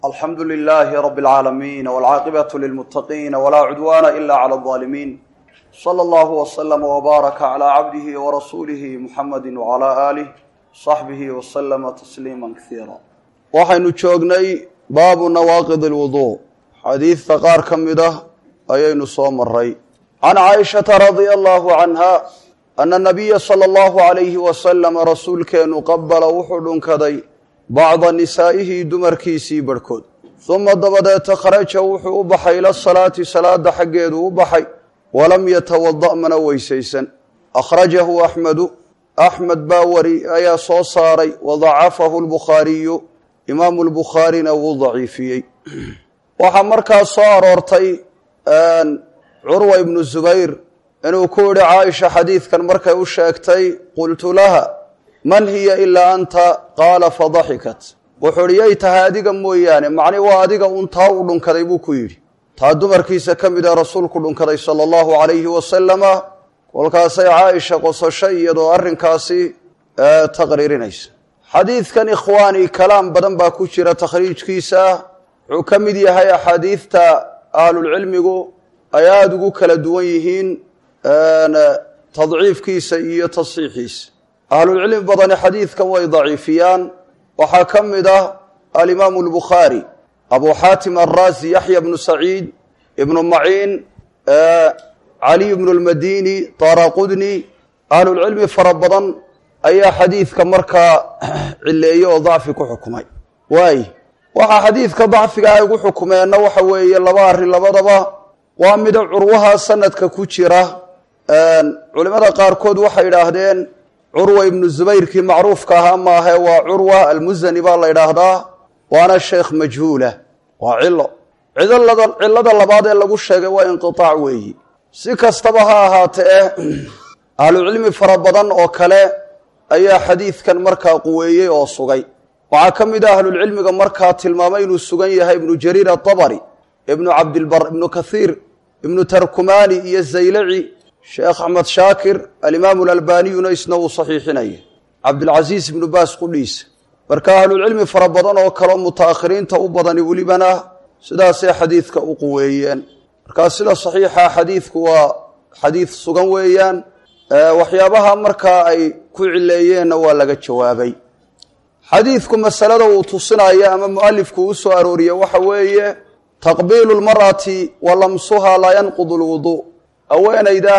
alxamdu lilaahi rabi alcaalamiin walcaaqibatu lilmuttaqiina walaa cudwaana ila cala aldaalimiin sala allahu waslama wbaaraka calaa cabdihi warasuulihi muxamadi wacalaa aalih saxbihi waslama tasliima kasiira waxaynu joognay baabu nawaaqid alwuduu xadiidta qaar ka mid ah ayaynu soo maray can caaishata radia allahu canha ana nabiya sala allahu alayhi wasalama rasuulkeenu qabala wuxuu dhunkaday bacda nisaa'ihi dumarkiisii barhkood uma dabadeeta kharaja wuxuu u baxay ila salaati salaada xaggeedu u baxay walam yatawada' mana weysaysan akhrajahu axmedu axmed baa wari ayaa soo saaray wadacafahu lbukhaariyu imaamu lbukhaarina wuu daciifiyey waxaa markaas soo aroortay curwa ibnu zubayr inuu ku yihi caaisha xadiidkan markay u sheegtay qultu laha man hiya ilaa anta qaala fadaxikat wuxuu ihi yay tahay adiga mooyaane macni waa adiga un taa u dhunkaday buu ku yidhi taa dumarkiisa ka mid a rasuulku dhunkaday sala allahu calayhi wasalama kolkaasay caaisha qososho iyadoo arrinkaasi taqriirinaysa xadiidkan ikhwaani kalaam badan baa ku jira takhriijkiisa wuxuu ka mid yahay axaadiidta ahlulcilmigu ay aada ugu kala duwan yihiin tadciifkiisa iyo tasxiixiisa ahlulcilmi badani xadiidkan way daciifiyaan waxaa ka mid ah alimaamu albukhaari abu xaatim alraasi yaxya bnu saciid ibnu maciin caliy bnu lmadini daraqudni ahlulcilmi fara badan ayaa xadiidka markaa cileeye oo dacfi ku xukumay waay waxaa xadiidka dacfiga ay ugu xukumeenna waxa weeye laba arrin labadaba waa mida curwaha sanadka ku jira culimada qaarkood waxay idhaahdeen curwa ibnu zubayrkii macruufka ahaa maahe waa curwa almusani baa la ydhaahdaa waana sheekh majhuula waa cilo cidlada cilada labaad ee lagu sheegay waa inqiaac weeyi si kastaba ha ahaatee ahlucilmi fara badan oo kale ayaa xadiidkan markaa quweeyey oo sugay waxaa ka mid a ahlulcilmiga markaa tilmaamay inuu sugan yahay ibnu jariir atabari ibnu cabdilbar ibnu kathiir ibnu tarkumani iyo zaylaci sheekh axmed shaakir alimaamu alalbaniyuna isna uu saxiixinaya cabdilcasiis ibnu baas qudhiisa marka ahlulcilmi fara badan oo kaleo mutaakhiriinta u badani welibana sidaasay xadiidka u quweeyeen markaa sida saxiixa xadiidku waa xadiid sugan weeyaan waxyaabaha markaa ay ku cileeyeenna waa laga jawaabay xadiidku masalada uu tusinayo ama mualifku u soo arooriye waxa weeye taqbiilu lmar'ati wa lamsuha laa yanqudu lwuduu haweenayda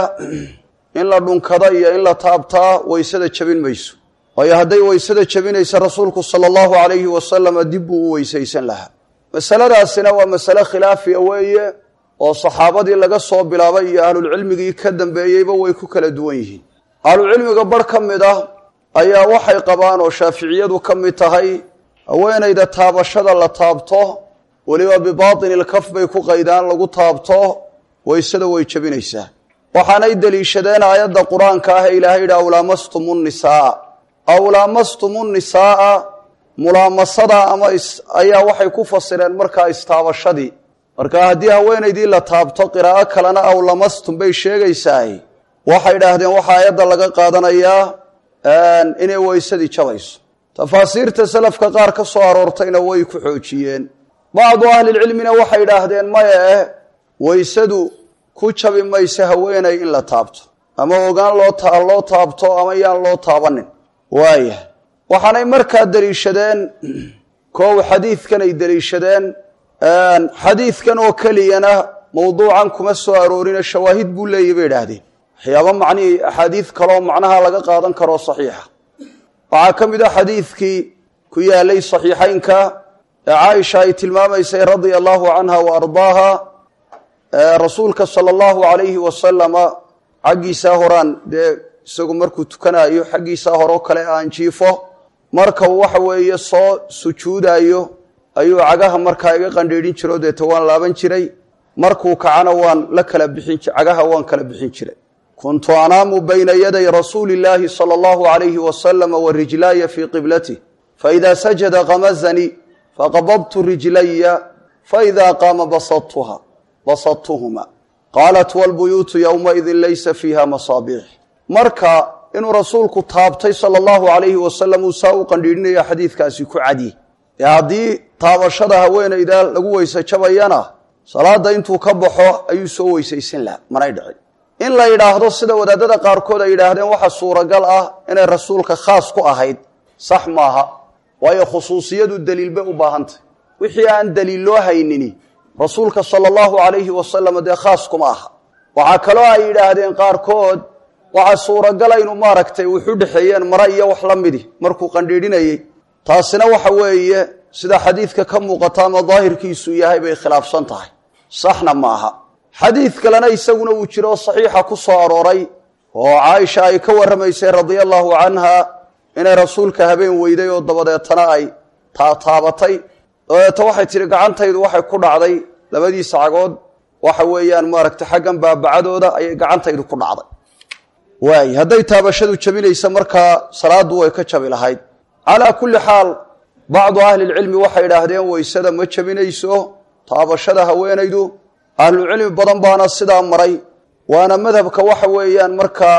in la dhunkado iyo in la taabtaa weysada jebin mayso waayo hadday weysada jebinaysa rasuulku sala allahu calayhi wasalama dib buu u weysaysan lahaa masaladaasina waa masale khilaafiya weeye oo saxaabadii laga soo bilaabay iyo ahlulcilmigii ka dambeeyeyba way ku kala duwan yihiin ahlucilmiga barh ka mid ah ayaa waxay qabaan oo shaaficiyadu ka mid tahay haweenayda taabashada la taabto weliba bibaatini ilkaf bay ku qaydaan lagu taabto weysada way jebinaysaa waxaanay deliishadeen aayadda qur-aanka ah ee ilaahay yidhi awlaamastumu nisaaa awlaamastumu nisaaa mulaamasada ama ayaa waxay ku fasireen markaa istaabashadii marka haddii haweenaydii la taabto qiraa'o kalena awlamastum bay sheegaysaay waxay idhaahdeen waxaa aayadda laga qaadanayaa inay weysadii jabayso tafaasiirta salafka qaar ka soo aroortayna way ku xoojiyeen bacdu ahlilcilmina waxay idhaahdeen maya eh weysadu ku jabi mayso haweenay in la taabto ama ogaan loo loo taabto ama yaan loo taabanin waaya waxaanay markaa deliishadeen koow xadiidkan ay deliishadeen xadiidkan oo keliyana mawduucan kuma soo aroorina shawaahid buu leeyahy bay idhaahdeen waxyaaba macnihii axaadiid kaleoo macnaha laga qaadan karo saxiixa waxaa ka mid a xadiidkii ku yaalay saxiixaynka ee caaisha ay tilmaamaysay radia allahu canha wa ardaaha rasuulka sala allahu calayhi wasalama xaggiisaa horaan dee isagu markuu tukanayo xaggiisaa horeo kale aan jiifo marka waxa weeye soo sujuudayo ayuu cagaha markaa iga qandhiidhin jiro deeta waan laaban jiray markuu kacana waan la kala bixin cagaha waan kala bixin jiray kuntu anaamu bayna yaday rasuuli illaahi sala allahu calayhi wasalama wa rijlaaya fii qiblatih faida sajada kamazanii faqabadtu rijlaya faida qaama basadtuha basadtuhuma qaalat walbuyuutu yowmaidin laysa fiiha masaabiix marka inuu rasuulku taabtay sala allahu calayhi wasalam uu saa u qandhiidhinaya xadiidkaasi ku cadi ee haddii taabashada haweenayda lagu weyse jabayana salaada intuu ka baxo ayuu soo weysaysan laha manay dhicin in la yidhaahdo sida wadaadada qaarkood ay yidhaahdeen waxa suuragal ah inay rasuulka khaas ku ahayd sax maaha waayo khusuusiyadu daliil bay u baahantay wixii aan daliil loo haynini rasuulka sala allahu calayhi wasalam dee khaas kuma aha waxaa kaloo ay yidhaahdeen qaarkood waxaa suuragala inu maaragtay wuxu dhexeeyeen mare iyo wax la midi markuu qandhiidhinayey taasina waxa weeye sida xadiidka ka muuqata ama daahirkiisu yahay bay khilaafsan tahay saxna ma aha xadiid kalena isaguna uu jiro saxiixa ku soo arooray oo caaisha ay ka warramaysay radia allahu canha inay rasuulka habeen weyday oo dabadeetana ay taataabatay dabadeeta waxay tihi gacantaydu waxay ku dhacday labadiisa cagood waxa weeyaan maaragtay xaggan baabacadooda ayay gacantaydu ku dhacday waay hadday taabashadu jabinaysa markaa salaaddu way ka jabi lahayd calaa kulli xaal bacdu ahlilcilmi waxay idhaahdeen weysada ma jabinayso taabashada haweenaydu ahlucilmi badan baana sidaa maray waana madhabka waxa weeyaan markaa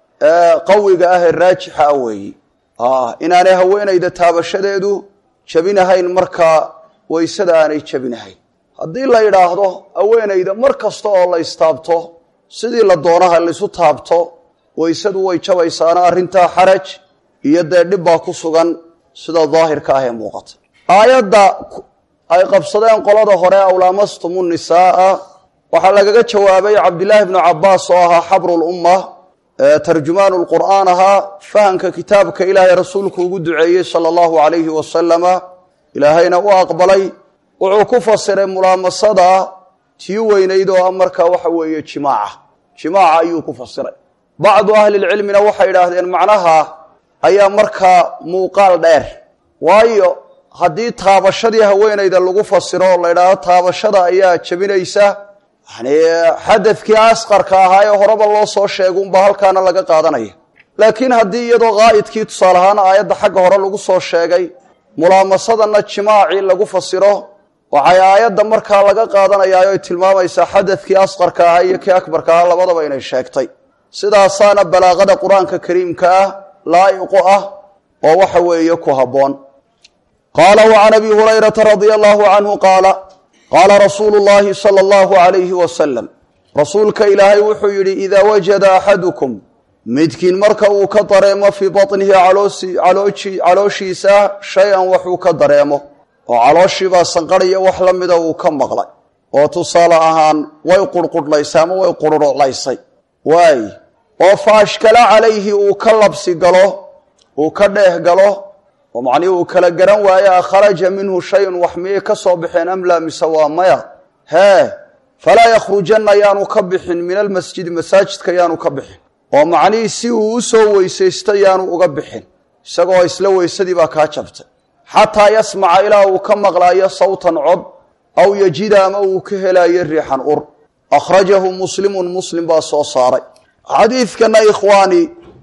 qawiga ah ee raajixa ah weeyi inaanay haweenayda taabashadeedu jabinahayn markaa weysada aanay jabinahayn haddii la yidhaahdo haweenayda mar kasta oo la istaabto sidii la doonaha laisu taabto weysadu way jabaysaana arrintaa xaraj iyo dee dhib baa ku sugan sida daahirka ah ee muuqata aayadda ay qabsadeen qolada hore awlaamastumu nisaaa waxaa lagaga jawaabay cabdillaahi bnu cabaas oo ahaa xabrulumma tarjumaanu lqur'aan ahaa fahamka kitaabka ilaahay rasuulku ugu duceeyey sala allahu calayhi wasalama ilaahayna u aqbalay wuxuu ku fasiray mulaamasada tii weynayd oo ah markaa waxa weeye jimaaca jimaaca ayuu ku fasiray bacdu ahlilcilmina waxay idhaahdeen macnaha ayaa markaa muuqaal dheer waayo haddii taabashadii haweenayda lagu fasiro oo la yidhaahdo taabashada ayaa jabinaysa yani xadadkii asqarka ahaa ee horeba loo soo sheega unbaa halkaana laga qaadanaya laakiin haddii iyadoo qaa'idkii tusaale ahaan aayadda xagga hore lagu soo sheegay mulaamasadana jimaacii lagu fasiro waxay aayadda markaa laga qaadanayaa oy tilmaamaysaa xadadkii asqarka ahaa iyo kii akbarka ahaa labadaba inay sheegtay sidaasaana balaaqada qur-aanka kariimka ah laa'iqu ah oo waxa weeye ku habboon qaala wa can abi hurayrata radia allahu canhu qaala qaala rasuulu llahi sala allahu calayhi wasalam rasuulka ilaahay wuxuu yidhi idaa wajada axadukum midkiin marka uu ka dareemo fii batnihi calooshiisa shay-an waxuu ka dareemo oo calooshiibaa sanqadhiya wax la mida uu ka maqlay oo tusaale ahaan way qurhqudhlaysay ama way qurhurhlaysay waay oo fa ashkala calayhi uu ka labsi galo uu ka dheeh galo oo macnihii uu kala garan waaye a kharaja minhu shayun wax miyay ka soo baxeen am laa mise waa maya hee falaa yakhrujanna yaanu ka bixin min almasjidi masaajidka yaanu ka bixin oo macnihii si uu u soo weysaysta yaanu uga bixin isagoo isla weysadii baa kaa jabtay xataa yasmaca ilaa uu ka maqlaayo sawtan cod aw yajida ama uu ka helaayo riixan ur akhrajahu muslimun muslim baa soo saaray xadiidkana ikhwaani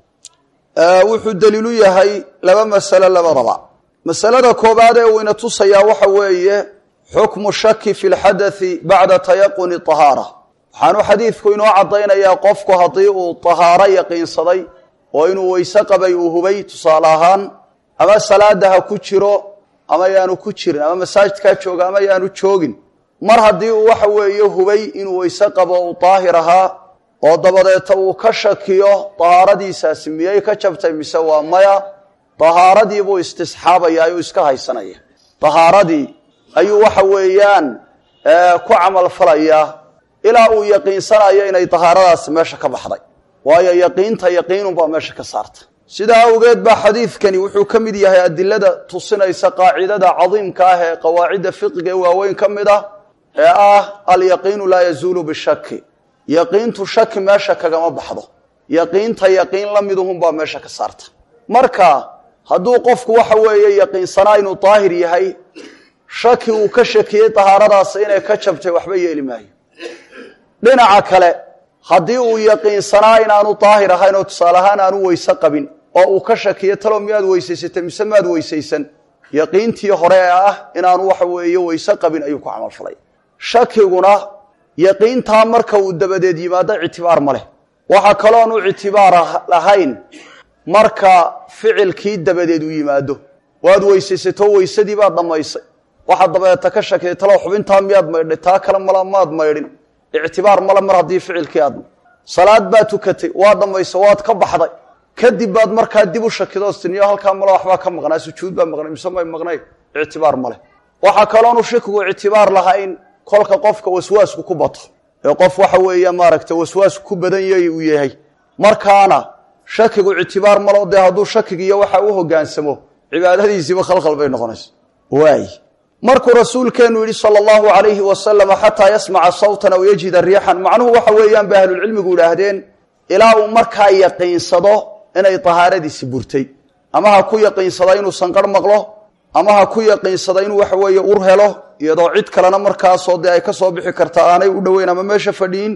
wuxuu daliilu yahay laba masalo labadaba masalada koobaad ee uu ina tusayaa waxa weeye xukmu shaki fi lxadathi bacda tayaquni tahaara waxaanu xadiidku inoo caddaynayaa qofku haddii uu tahaaro yaqiinsaday oo inuu weyse qabay uu hubay tusaale ahaan ama salaada ha ku jiro ama yaanu ku jirin ama masaajidkaa jooga ama yaanu joogin mar haddii uu waxa weeye hubay inuu weyse qabo uu daahir ahaa oo dabadeeta uu ka shakiyo dahaaradiisaasi miyay ka jabtay mise waa maya dahaaradii buu istisxaabaya ayuu iska haysanaya dahaaradii ayuu waxa weeyaan ku camal falayaa ilaa uu yaqiinsanayo inay dahaaradaasi meesha ka baxday waayo yaqiinta yaqiinunbaa meesha ka saarta sidaa awgeed baa xadiidkani wuxuu ka mid yahay adilada tusinaysa qaacidada cadiimka ah ee qawaacidda fiqiga ee waaweyn ka mid ah ee ah alyaqiinu laa yazuulu bishaki yaqiintu shaki meesha kagama baxdo yaqiinta yaqiin la miduhunbaa meesha ka saarta marka hadduu qofku waxa weeye yaqiinsanaa inuu daahir yahay shaki uu ka shakiyey dahaaradaasi inay ka jabtay waxba yeeli maayo dhinaca kale haddii uu yaqiinsanaa inaanu daahir ahayn oo tusaale ahaan aanu weyse qabin oo uu ka shakiyo talow miyaad weysaysatay mise maad weysaysan yaqiintii hore ee ah inaanu waxa weeye weyse qabin ayuu ku camalfalay shakiguna yaqiintaa marka uu dabadeed yimaado ictibaar ma leh waxaa kalooanu ictibaar lahayn marka ficilkii dabadeed uu yimaado waad weysaysato weysadii baad dhammaysay waxaad dabeeta ka shakiyay talow xubintaa miyaad maydhay taa kale mala maad maydhin ictibaar male mar haddii ficilkii aad salaad baad tukatay waad dhammaysay waad ka baxday kadib baad markaa dib u shakidoos tiniyo halkaa male waxbaa ka maqnaa sujuud baa maqnay mise may maqnay ictibaar male waxaa kaloonu shakigu ictibaar lahayn kolka qofka waswaasku ku bato ee qof waxa weeye maaragta waswaasku ku badan yay uu yahay markaana shakigu ictibaar malo dee hadduu shakigiiyo waxa u hogaansamo cibaadadiisiiba khalkhal bay noqonaysa waay markuu rasuulkeenu yidhi sala allahu calayhi wasalama xataa yasmaca sawtan aw yajida riixan macnuhu waxa weeyaan bay ahlulcilmigu idhaahdeen ilaa uu markaa yaqiinsado inay tahaaradiisi burtay ama ha ku yaqiinsada inuu sanqarh maqlo ama ha ku yaqiinsada inuu waxa weeye ur helo iyadoo cid kalena markaasoo dee ay ka soo bixi karta aanay u dhoweyn ama meesha fadhiin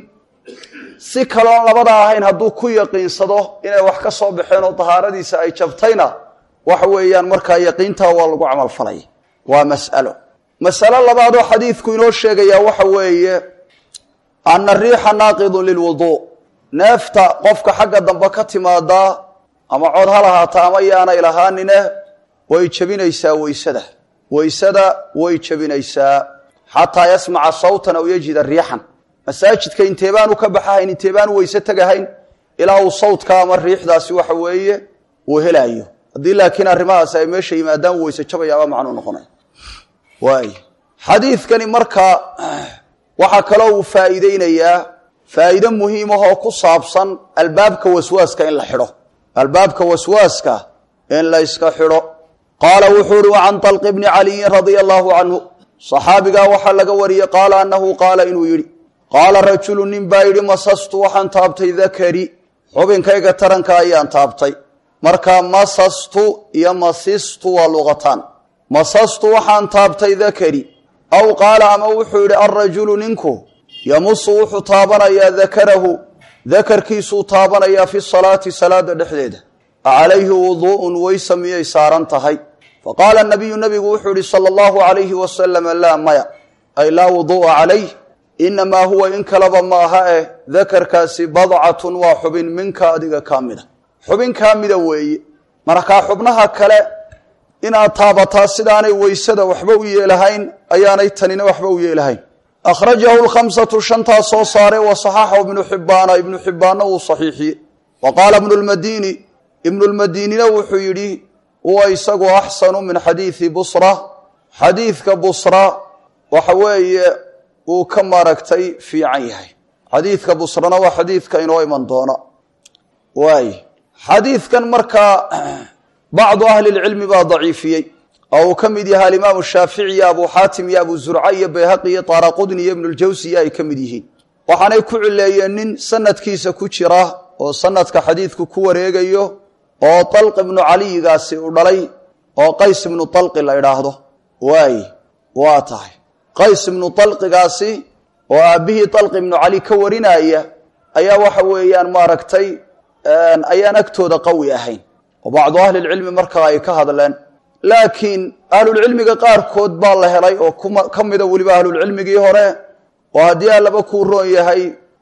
si kaloon labada ahayn hadduu ku yaqiinsado inay wax ka soo baxeen oo tahaaradiisa ay jabtayna waxa weeyaan markaa yaqiintaa waa lagu camalfalay waa mas'alo masalo labaadoo xadiidku inoo sheegayaa waxa weeye ana riixa naaqidun lilwuduu neefta qofka xagga dambe ka timaadaa ama cod ha lahaata ama yaanay lahaanine way jebinaysaa weysada weysada way jebinaysaa xataa yasmaca sawtan aw yajida riixan masaajidka intee baanu ka baxahayn intee baanu weyse tegahayn ilaa uu sawdka ama riixdaasi waxa weeye uu helaayo haddii laakiin arrimahaasi ay meesha yimaadaan weyse jabayaaba macnuu noqonay waay xadiidkani markaa waxaa kaloo uu faa'iideynayaa faa'iide muhiimahoo ku saabsan albaabka waswaaska in la xidho albaabka waswaaska in la yska xidho qaala wuxuu uhi wacan طalqi bni caliyin radia allahu canhu صaxaabigaa waxaa laga wariyey qaala annahu qaala inuu yidhi qaala rajulu nin baa yidhi masastu waxaan taabtay dakari xubinkayga taranka ayaan taabtay markaa masastu iyo masistu waa luqataan masastu waxaan taabtay dakari aw qaala ama wuxuu yidhi alrajulu ninku yamusu wuxuu taabanayaa dakarahu dakarkiisuu taabanayaa fi salaati salaada dhexdeeda acalayhi wuduu'un weysa miyay saaran tahay faqaala nabiyu nabigu wuxuu yihi sala allahu calayhi wasalama laa maya ay laa wuduu'a calayh inamaa huwa in kaleba maaha eh dakarkaasi badcatun waa xubin minka adiga kaa mida xubin kaa mida weeye markaa xubnaha kale inaad taabataa sidaanay weysada waxba u yeelahayn ayaanay tanina waxba u yeelahayn akhrajahu lkhamsatu shantaa soo saare wa saxaxahu ibnu xibbaana ibnu xibbaanna wuu saxiixiyey wa qaala ibnu lmadiini ibnu lmadiinina wuxuu yidhi huwa isagu axsanu min xadiidi busra xadiidka busra waxa weeye wuu ka maaragtay fiican yahay xadiidka busrana waa xadiidka inoo iman doona waay xadiidkan markaa bacdu ahli lcilmi baa daciifiyey oo uu ka mid yahay alimaamu shaafici iyo abu xaatim iyo abu zurca iyo bayhaqi iyo taaraqudni iyo ibnuljawsiya ay ka mid yihiin waxaanay ku cileeyeen nin sanadkiisa ku jira oo sanadka xadiidku ku wareegayo oo talq ibnu caliyigaasi u dhalay oo qays ibnu talqi la idhaahdo waay waa tahay qays ibnu talqigaasi oo aabbihii talqi ibnu cali ka warinaya ayaa waxa weeyaan maaragtay ayaan agtooda qawi ahayn oo bacdu ahlilcilmi markaa ay ka hadleen laakiin ahlulcilmiga qaarkood baa la helay oo ka mida weliba ahlulcilmigii hore oo haddii allaba kuu roon yahay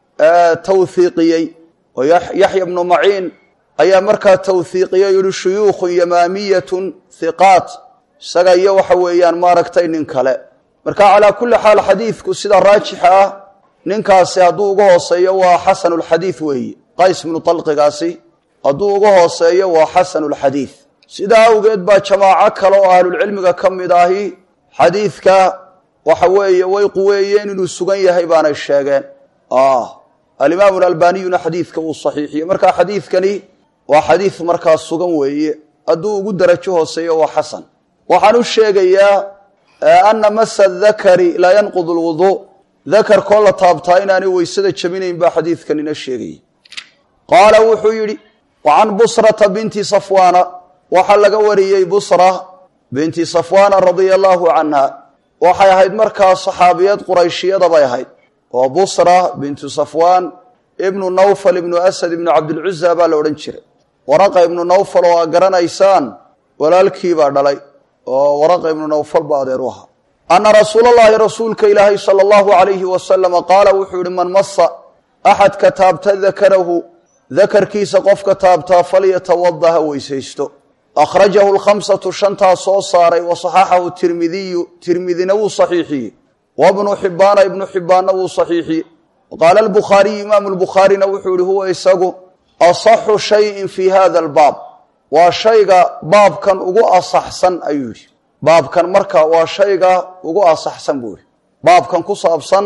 tawhiiqiyey oo yaxya bnu maciin ayaa markaa tawhiiqiyey yihi shuyuukhun yamaamiyatun hiqaat isaga iyo waxa weeyaan maaragtay nin kale marka calaa kulli xaal xadiidku sida raajixa ah ninkaasi hadduu uga hooseeyo waa xasanulxadiid weeye qays bnu talqigaasi hadduu uga hooseeyo waa xasanulxadiid sidaa awgeed baa jamaaco kale oo ahlulcilmiga ka mid ahi xadiidka waxa weeye way quweeyeen inuu sugan yahay baanay sheegeen alimaamu alalbaniyuna xadiidka uu saxiixiyey markaa xadiidkani waa xadiid markaa sugan weeye hadduu ugu darajo hooseeyo waa xasan waxaan u sheegayaa ana masa dakari laa yanqud lwuduu dakarkoo la taabtaa inaanay weysada jabinayn baa xadiidkanina sheegaya qaala wuxuu yidhi wa can busrata binti safwaana waxaa laga wariyey busra binti safwaana radia allaahu canha waxay ahayd markaa saxaabiyad qurayshiyada bay ahayd oo busra bintu safwaan ibnu nawfal ibnu asad ibnu cabdilcuza baa la odhan jiray waraqa ibnu nawfal oo aa garanaysaan walaalkiibaa dhalay oo waraqa ibnu nawfal ba adeer u ahaa ana rasuula allahi rasuulka ilaahay sala allahu alayhi wasalama qaala wuxuu yihi man masa axadka taabta dakarahu dakarkiisa qofka taabtaa falyatawada ha weysaysto akhrajahu lkhamsatu shantaa soo saaray wa saxaxahu tirmidiyu tirmidina wuu saxiixiyey wabnu xibaana ibnu xibaanna wuu saxiixiyey qaala albukhaariyu imaamu lbukhaarina wuxuu yihi huwa isagu asaxu shayin fii hada albaab waa shayga baabkan ugu asaxsan ayuu yidhi baabkan marka waa shayga ugu asaxsan buu yihi baabkan ku saabsan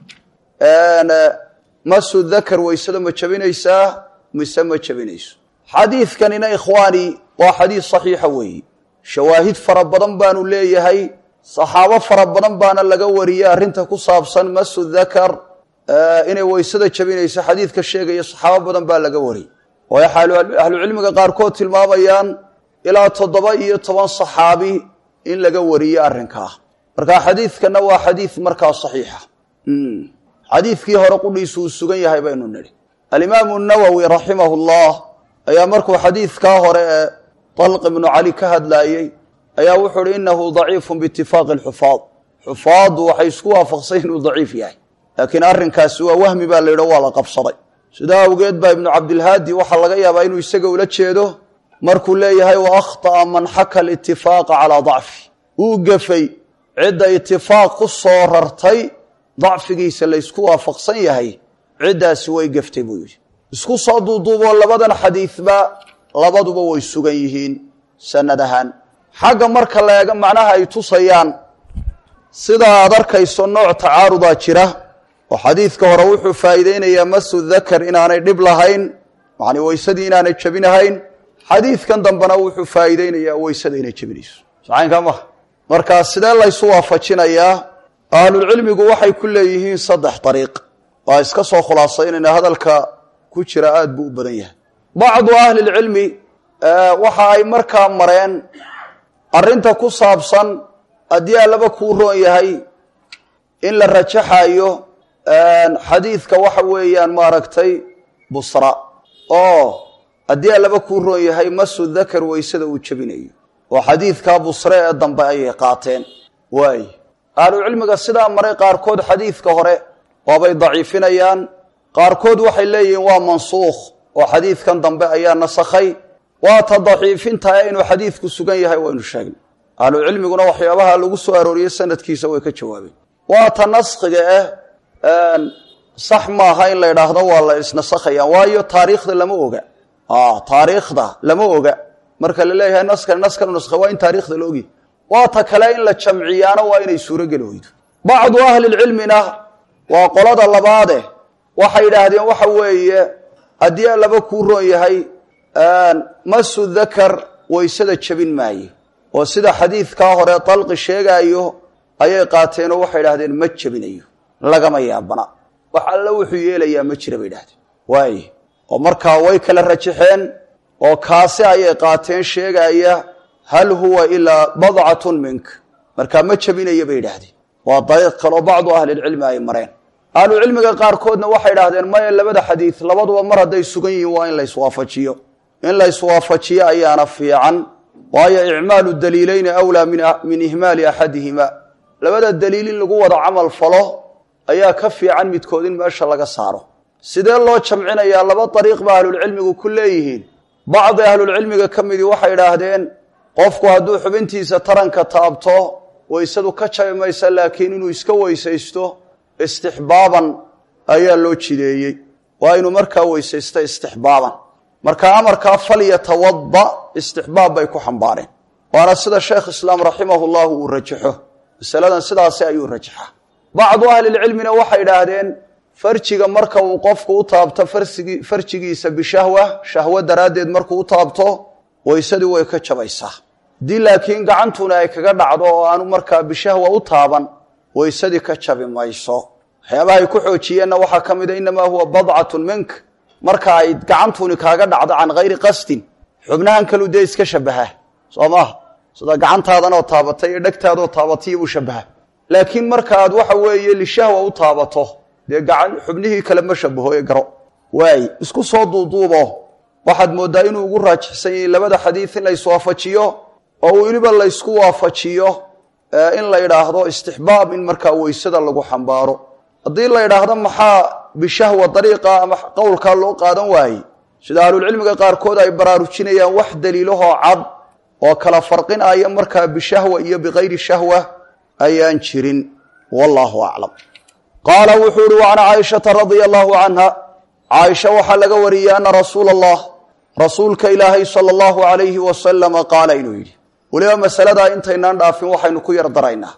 masu dakar weysada ma jabinaysaa mise ma jabinayso xadiidkanina ikhwaani waa xadiid saxiixa weeye shawaahid fara badan baanu leeyahay saxaabo fara badan baana laga wariyey arrinta ku saabsan masu dakar inay weysada jabinayso xadiidka sheegaya saxaabo badan baa laga wariyey waayo ahlucilmiga qaarkood tilmaamayaan ilaa toddoba iyo toban saxaabi in laga wariyey arrinkaa marka xadiidkanna waa xadiid markaa saxiixa xadiidkii hore qudhiisu uu sugan yahay baynu nidhi alimaamu nawowi raximahu llah ayaa markuu xadiidkaa hore ee طalq ibnu cali ka hadlaayey ayaa wuxuu uhi inahu daciifu biitifaaqi xufaad xufaaddu waxay isku waafaqsay inuu daciif yahay laakiin arrinkaasi waa wahmi baa la yidho waa la qabsaday sidaa awgeed baa ibnu cabdilhaadi waxaa laga yaabaa inuu isaga ula jeedo markuu leeyahay wa akhطa'a man xaka alitifaaqa calaa dacfi uu gefay cidda itifaaq ku soo rartay dacfigiisa laysku waafaqsan yahay ciddaasi way geftay buu yidhi isku soo duuduuboo labadan xadiidba labaduba way sugan yihiin sanad ahaan xagga marka la eego macnaha ay tusayaan sida aad arkayso nooc tacaarudaa jira oo xadiidka hore wuxuu faa'iideynayaa masu dakar inaanay dhib lahayn yani weysadii inaanay jebinahayn xadiidkan dambena wuxuu faa'iideynayaa weysada inay jebinayso sacaynkaa maha marka sidee laysu waafajinayaa ahlulcilmigu waxay ku leeyihiin saddex dariiq waa iska soo khulaasaynayna hadalka ku jira aada buu u badan yahay bacdu ahlilcilmi waxa ay markaa mareen arrinta ku saabsan haddii allaba kuu roon yahay in la rajaxayo xadiidka waxa weeyaan maaragtay busra oo haddii allaba kuu roon yahay masu dakar weysada uu jebinayo oo xadiidkaa busre ee dambe ayay qaateen waay ahlucilmiga sidaa maray qaarkood xadiidka hore waabay daciifinayaan qaarkood waxay leeyihiin waa mansuukh oo xadiidkan dambe ayaa nasakhay waata daciifintae inuu xadiidku sugan yahay waynu sheegnay ahlucilmiguna waxyaabaha lagu soo arooriyey sanadkiisa way ka jawaabeen waata naskhiga ah sax maaha in la idhaahdo waa la isnasakhayaan waayo taariikhda lama oga taariikhda lama oga marka la leeyahay naskan naskan naskha waa in taarikhda la ogi waata kale in la jamciyaano waa inay suurogeli weydo bacdu ahlilcilmina waa qolada labaade waxay idhaahdeen waxa weeye haddii allaba kuu roon yahay masu dakar waysada jebin maaye oo sida xadiidkaa hore dalqi sheegaayo ayay qaateenoo waxay idhahdeen ma jebinayo lagama yaabana wax alla wuxuu yeelayaa ma jira bay idhahdeen waay oo markaa way kala rajaxeen oo kaasi ayay qaateen sheegaaya hal huwa ilaa badcatun mink markaa ma jebinaya bay idhaahdeen waa dariiq kaloo bacdu ahlilcilmi ay mareen ahlucilmiga qaarkoodna waxay idhahdeen maya labada xadiid labaduba mar hadday sugan yihiin waa in la iswaafajiyo in la iswaafajiyo ayaana fiican waayo icmaalu daliileyni awlaa min ihmaali axadihima labada daliil in lagu wada camal falo ayaa ka fiican midkood in meesha laga saaro sidee loo jamcinayaa laba dariiq ba ahlulcilmigu ku leeyihiin bacdi ahlulcilmiga ka midii waxay idhaahdeen qofku hadduu xubintiisa taranka taabto weysadu ka jabi maysa laakiin inuu iska weysaysto istixbaaban ayaa loo jideeyey waa inuu markaa weysaysto istixbaaban marka amarkaa falyatawada istixbaab bay ku xambaareen waana sida sheekh islaam raximahu llahu uu rajaxo masaladan sidaasi ayuu rajaxa bacdu ahlilcilmina waxay idhaahdeen farjiga marka uu qofku u taabto farjigiisa bishahwa shahwo daraaddeed markuu u taabto weysadii way ka jabaysaa haddii laakiin gacantuna ay kaga dhacdo oo aanu markaa bishahwa u taaban weysadii ka jabi mayso waxyaabahay ku xoojiyeenna waxaa ka mida inamaa huwa badcatun mink marka ay gacantuni kaaga dhacdo can hayri qasdin xubnahan kalu dee iska shabaha soo maaha sida gacantaadanoo taabatay iyo dhegtaadoo taabatay buu shabaha laakiin marka aad waxa weeye lishahwa u taabato dee gacan xubnihii kale ma shabaho ee garo waay isku soo duuduubo waxaad mooddaa inuu ugu raajixsan yahay labada xadiid in la iswaafajiyo oo weliba laysku waafajiyo in la idhaahdo istixbaab in markaa weysada lagu xambaaro haddii la idhaahdo maxaa bishahwa dariiqa ama qowlkaa loo qaadan waayey sida ahlulcilmiga qaarkood ay baraarujinayaan wax daliilahoo cad oo kala farqinaya markaa bishahwa iyo bikayri shahwa ayaan jirin wallaahu aclam qaala wuxuu uhi wacan caaishata radia allahu canha caaisha waxaa laga wariyey ana rasuula allah rasuulka ilaahay sala allahu alayhi wasalama qaala inuu yidhi weliba masaladaa intaynaan dhaafin waxaynu ku yar daraynaa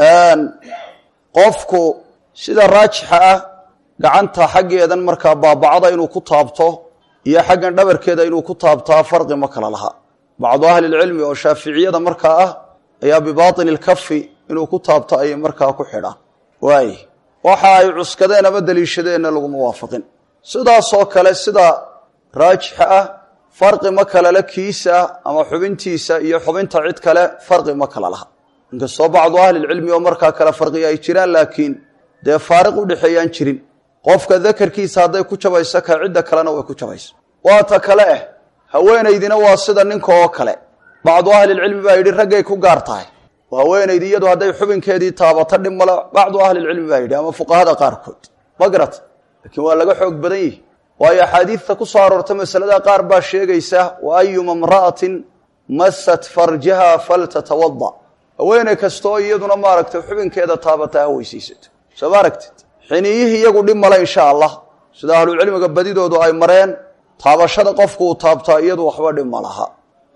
qofku sida raajixa ah gacanta xaggeedan markaa baabacada inuu ku taabto iyo xaggan dhabarkeeda inuu ku taabtaa farqi ma kala laha bacdu ahlilcilmi oo shaaficiyada markaa ah ayaa bibaatini lkafi inuu ku taabto ayay markaa ku xidhaan waay waxa ay cuskadeen ama deliishadeenna laguma waafaqin sidaasoo kale sida raajixa ah farqi ma kalala kiisa ama xubintiisa iyo xubinta cid kale farqi ma kala laha inkastoo bacdu ahlilcilmi oo markaa kale farqiya ay jiraan laakiin dee faariq udhexeeyaan jirin qofka dakarkiisa hadday ku jabayso ka cidda kalena way ku jabayso waa ta kale ah haweenaydina waa sida ninka oo kale bacdu ahlilcilmi baa yidhi raggay ku gaar tahay oo haweenaydi iyadu hadday xubinkeedii taabato dhib male bacdu ahlilcilmi baa yidhi ama fuqahada qaarkood ma garat laakiin waa laga xoog badan yihi waayo axaadiidta ku soo aroorta masalada qaar baa sheegaysa wa ayuma imra'atin masat farjaha faltatawada haweeney kastaoo iyaduna maaragtay xubinkeeda taabata ha weysaysato soo ma aragtid xiniyihii iyagu dhib male insha allah sida ahlucilmiga badidoodu ay mareen taabashada qofku uu taabtaa iyadu waxba dhib ma laha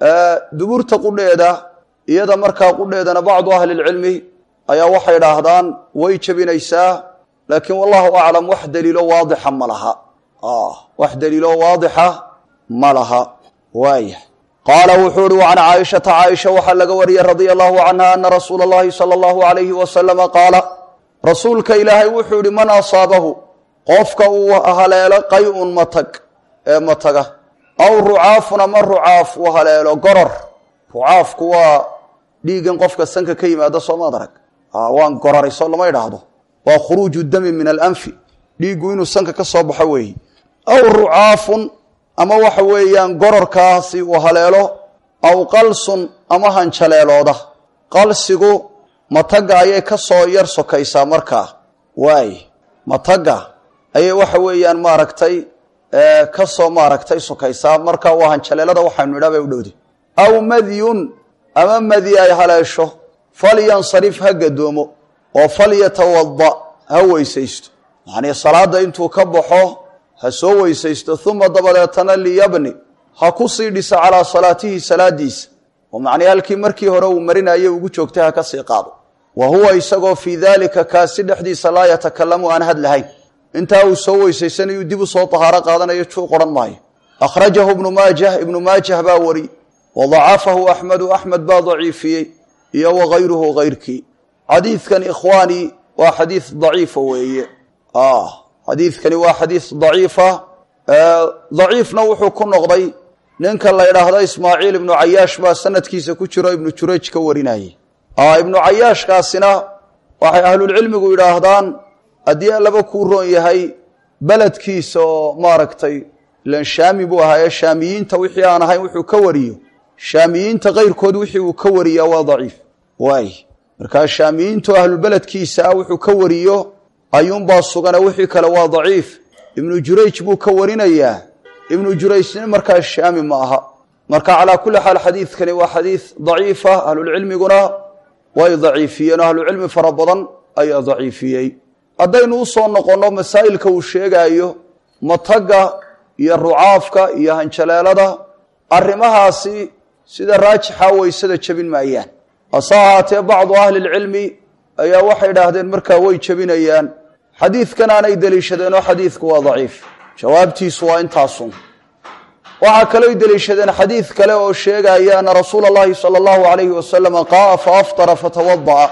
duburta qudheeda iyada markaa qudheedana bacdu ahlilcilmi ayaa waxay dhaahdaan way jebinaysaa laakiin wallahu aclam wax daliilo waadixa ma laha wax daliilo waadixa ma laha waaya qaala wuxuu uhi can caaishata caaisha waxaa laga wariyey radia allahu canha ana rasuula اllahi salى allahu alayhi wasalama qaala rasuulka ilaahay wuxuu yihi man asaabahu qofka uu haleelo qay-un matag ee mataga aw rucaafun ama rucaaf uu haleelo goror rucaafku waa dhiigan qofka sanka ka yimaada soomaad arag waan gorarayso lama idhaahdo waa khuruuju dami min alanfi dhiiggu inuu sanka ka soo baxo weeye aw rucaafun ama waxa weeyaan gororkaasi uu haleelo aw qalsun ama hanjaleelooda qalsigu matagga ayay ka soo yar sokaysaa markaa waay matagga ayay waxa weeyaan maaragtay ka soo maaragtay sokaysaa markaa waa hanjaleelada waxaynu idhaa bay u dhowday aw madyun ama madi ay haleesho falyansarif ha gadoomo oo falyatawada ha weysaysto yacnii salaadda intuu ka baxo ha soo weysaysto uma dabadeetana liyabni ha ku sii dhisa calaa salaatihi salaadiisa oo macnii halkii markii hore uu marinayo ugu joogtay ha ka sii qaado wa huwa isagoo fii daalika kaasi dhexdiisa laa yatakalamu aan hadlahayn intaa uu soo weysaysanayuu dib u soo tahaaro qaadanayo juu qoran maayo akhrajahu ibnu maajah ibnu maajah baa wari wa dacafahu axmedu axmed baa daciifiyey iyo wagayruhu hayrkii xadiidkan ikhwaani waa xadiid daciifa weeye xadiidkani waa xadiid daciifa daciifna wuxuu ku noqday ninka la ydhaahdo ismaaciil ibnu cayaash baa sanadkiisa ku jiro ibnu jurayj ka warinayey ibnu cayaashkaasina waxay ahlulcilmigu yidhaahdaan haddii allaba kuu roon yahay beledkiisa oo maaragtay ilan shaami buu ahaa ee shaamiyiinta wixii aan ahayn wuxuu ka wariyo shaamiyiinta kayrkood wixii uu ka wariyaa waa daciif waay markaa shaamiyiintu ahlulbeledkiisa ah wuxuu ka wariyo ayuunbaa sugane wixii kale waa daciif ibnu jurayj buu ka warinayaa ibnu jurayjna markaa shaami ma aha marka calaa kulli xaal xadiidkani waa xadiid daciifa ahlulcilmiguna way daciifiyeen oo ahlucilmi fara badan ayaa daciifiyey haddaynu u soo noqonno masaa'ilka uu sheegaayo matagga iyo rucaafka iyo hanjaleelada arrimahaasi sida raajixa waysada jebin maayaan hase ahaatee bacdu ahlilcilmi ayaa waxay idhaahdeen markaa way jebinayaan xadiidkan aanay deliishadeen oo xadiidku waa daciif jawaabtiisu waa intaasun waxaa kalooy deliishadeen xadiid kale oo sheegaya ana rasuula allahi sala allahu alayhi wasalama qaaa fa aftara fatawada'a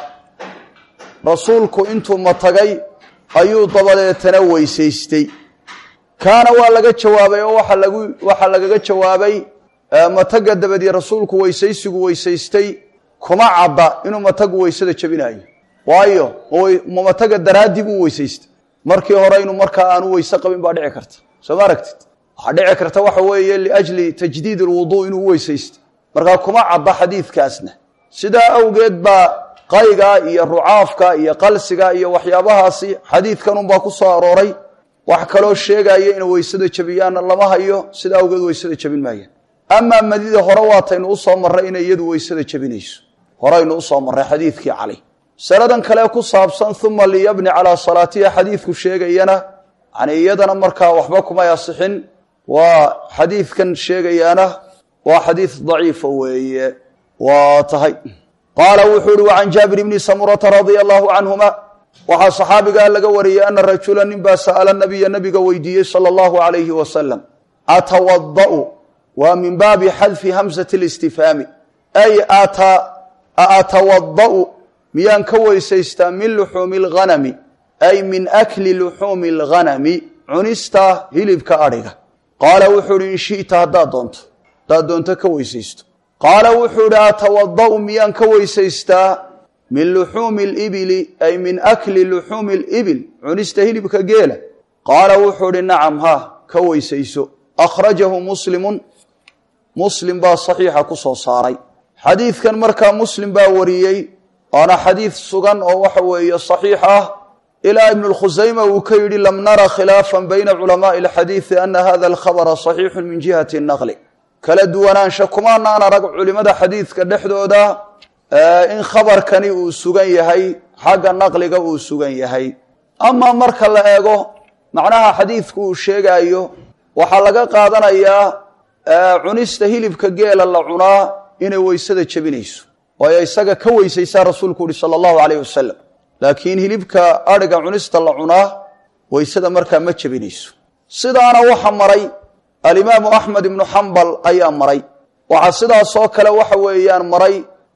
rasuulku intuu matagay ayuu dabadeetana weysaystay kaana waa laga jawaabay oo waxa lagu waxaa lagaga jawaabay mataga dabadii rasuulku weysaysigu weysaystay kuma cadda inuu matagu weysada jebinayo waayo ma mataga daraaddii buu weysaystay markii hore inuu markaa aanu weyse qabin baa dhici karta soo ma aragtid waxaa dhici karta waxa weeye liajli tajdiid alwuduu inuu weysaystay markaa kuma cadda xadiidkaasna sidaa awgeed baa qayga iyo rucaafka iyo qalsiga iyo waxyaabahaasi xadiidkanunbaa ku soo arooray wax kaloo sheegaya inay weysada jebiyaanna lama hayo sida awgeed weysada jebin maayaan amaa madida hore waataynu usoo marray inay iyadu weysada jebinayso horeynu usoo marray xadiidkii cali masaladan kale ku saabsan uma liyabni calaa salaatiha xadiidku sheegayana yani iyadana markaa waxba kumay asixin waa xadiidkan sheegayaana waa xadiid daciifa weeye waa tahay qaala wuxuu uhi wacan jaabir bni samurata radia allahu canhuma waxaa saxaabigaa laga wariyey ana rajula nin baa sa'ala nabiya nabiga weydiiyey sala allahu alayhi wasalam atawada'u waa min baabi xadfi hamsati listifhaami ay atawada'u miyaan ka weysaystaa min luxuumi alghanami ay min akli luxuumi alghanami cunista hilibka adhiga qaala wuxuu uhi in shi'ta haddaad doonto haddaad doonto ka weysaysto qaala wuxuu ihi atawada'u miyaan ka weysaystaa min luxuumi libili ay min akli luxuumi libil cunista hilibka geela qaala wuxuu ihi nacam ha ka weysayso akhrajahu muslimun muslim baa saxiixa ku soo saaray xadiidkan markaa muslim baa wariyey waana xadiid sugan oo waxa weeye saxiix ah ilaa ibnu lkhusayma uu ka yidhi lam nara khilaafan bayna culamaai alxadiidi ana hada alkhabara saxiixu min jihati naqli kala duwanaansha kumaanaan arag culimada xadiidka dhexdooda in khabarkani uu sugan yahay xagga naqliga uu sugan yahay amaa marka la eego macnaha xadiidku uu sheegaayo waxaa laga qaadanayaa cunista hilibka geela la cunaa inay weysada jebinayso waayo isaga ka weysaysaa rasuulku uhi sala allahu alayh wasalam laakiin hilibka adhiga cunista la cunaa weysada markaa ma jebinayso sidaana waxa maray alimaamu axmed ibnu xambal ayaa maray waxaa sidaasoo kale waxa weeyaan maray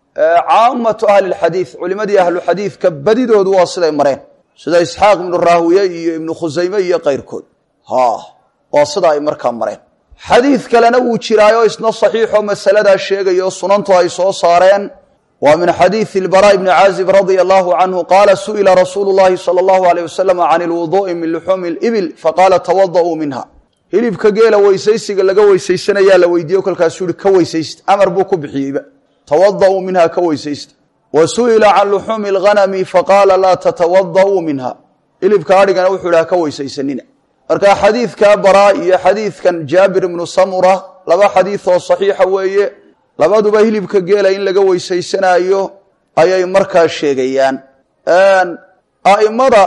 caamatu ahli lxadiid culimadii ahlu xadiidka badidoodu waa siday mareen sida isxaaq ibnu raawiye iyo ibnu khusayme iyo keyrkood ha waa sida ay markaa mareen xadiid kalena wuu jiraayo isna saxiixoo masaladaa sheegayo sunantu ay soo saareen waa min xadiidi ilbaraa ibni caazib radia allahu canhu qaala su'ila rasuulu llahi sala allahu alayh wasalam can ilwuduu'i min luxuumi libil faqaala tawada'uu minha hilibka geela weysaysiga laga weysaysanayaa la weydiiye kolkaasuu yihi ka weysaysta amar buu ku bixiyeyba tawada'uu minha ka weysaysta wa su'ila can luxuumi alghanami faqaala laa tatawada'uu minha hilibka adhigana wuxuu ihi ha ka weysaysanina marka xadiidka baraa iyo xadiidkan jaabir ibnu samura laba xadiid oo saxiixa weeye labaduba hilibka geela in laga weysaysanaayo ayay markaa sheegayaan a'immada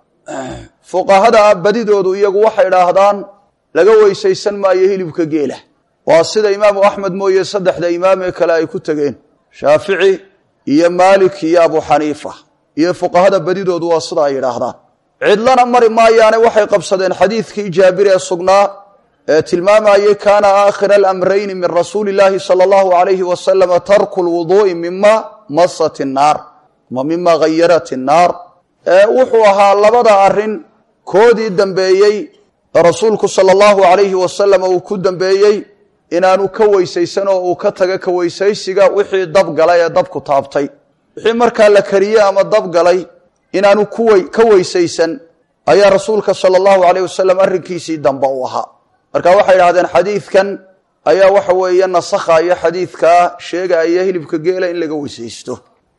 fuqahada badidoodu iyagu waxay idhaahdaan laga weysaysan maayo hilibka geela waa sida imaamu axmed mooye saddexda imaam ee kale ay ku tegeen shaafici iyo maalik iyo abu xaniifa iyo fuqahada badidoodu waa sida ay yidhaahdaan cidlana mari maayaane waxay qabsadeen xadiidkii jaabir ee sugnaa ee tilmaamayey kaana aakhira alamrayni min rasuuli illaahi sala allahu alayhi wasalama tarku lwuduu'i mima masat innaar ama mima ghayarat innaar wuxuu ahaa labada arrin koodii dambeeyey ee rasuulku sala allahu alayhi wasalam uu ku dambeeyey inaanu ka weysaysan oo uu ka taga ka weysaysiga wixii dabgalay ee dabku taabtay wixii markaa la kariyey ama dabgalay inaanu ka weysaysan ayaa rasuulka sala allahu alayh wasalam arrinkiisii dambe u ahaa marka waxay idhahdeen xadiidkan ayaa waxa weeye nasakhaya xadiidkaa sheegaya hilibka geela in laga weysaysto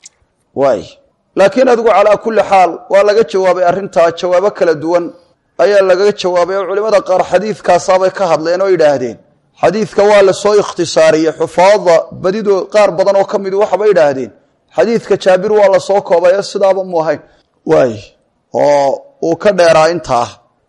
waay laakiin adigu calaa kulli xaal waa laga jawaabay arrintaa jawaabo kala duwan ayaa lagaga jawaabay oo culimada qaar xadiidkaasaabay ka hadleen oo idhaahdeen xadiidka waa lasoo ikhtisaariyey xufaada badidoo qaar badan oo ka mid waxabay idhaahdeen xadiidka jaabir waa lasoo koobay sidaaba mu ahayn waay oo uu ka dheeraa intaa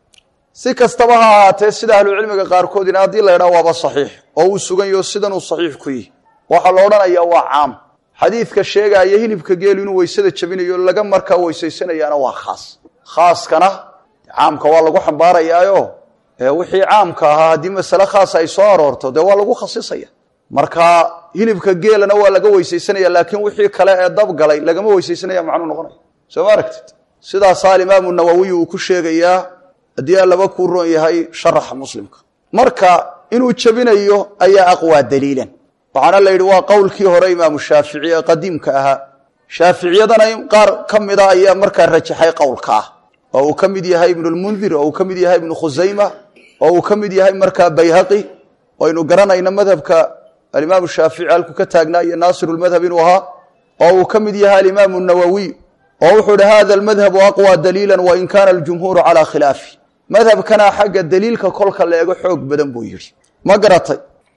si kastaba ha ahaatee sida ahlucilmiga qaarkoodina haddii la ydhaha waaba saxiix oo uu sugan yaho sidanuu saxiix ku yihi waxaa la odhanayaa waa caam xadiidka sheegaaya hilibka geelu inuu weysada jabinayo laga markaa weysaysanayaana waa khaas khaaskana caamka waa lagu xambaarayaayo wixii caamka ahaa haddii masale khaas ay soo aroorto dee waa lagu khasisaya marka hilibka geelana waa laga weysaysanaya laakiin wixii kale ee dabgalay lagama weysaysanaya macnuu noqonaya soo ma aragtid sidaasaa alimaamu nawowiy uu ku sheegayaa haddii aan laba kuu roon yahay sharaxa muslimka marka inuu jebinayo ayaa aqwaa daliilan waxaana la yidhi waa qowlkii hore imaamu shaafici ee qadiimka ahaa shaaficiyadana qaar ka mida ayaa markaa rajaxay qowlka ah oo uu ka mid yahay ibnulmundir oo uu ka mid yahay ibnu khusayma oo uu ka mid yahay markaa bayhaqi aynu garanayno madhabka alimaamu shaafici halku ka taagnaa iyo naasirulmadhab inuu ahaa oo uu ka mid yahay alimaamu nawowiy oo wuxuu ihi hada almadhabu aqwى daliila wain kana aljumhuuru calى khilaafi madhabkana xagga daliilka kolka la eego xoog badan buu yidhi ma garatay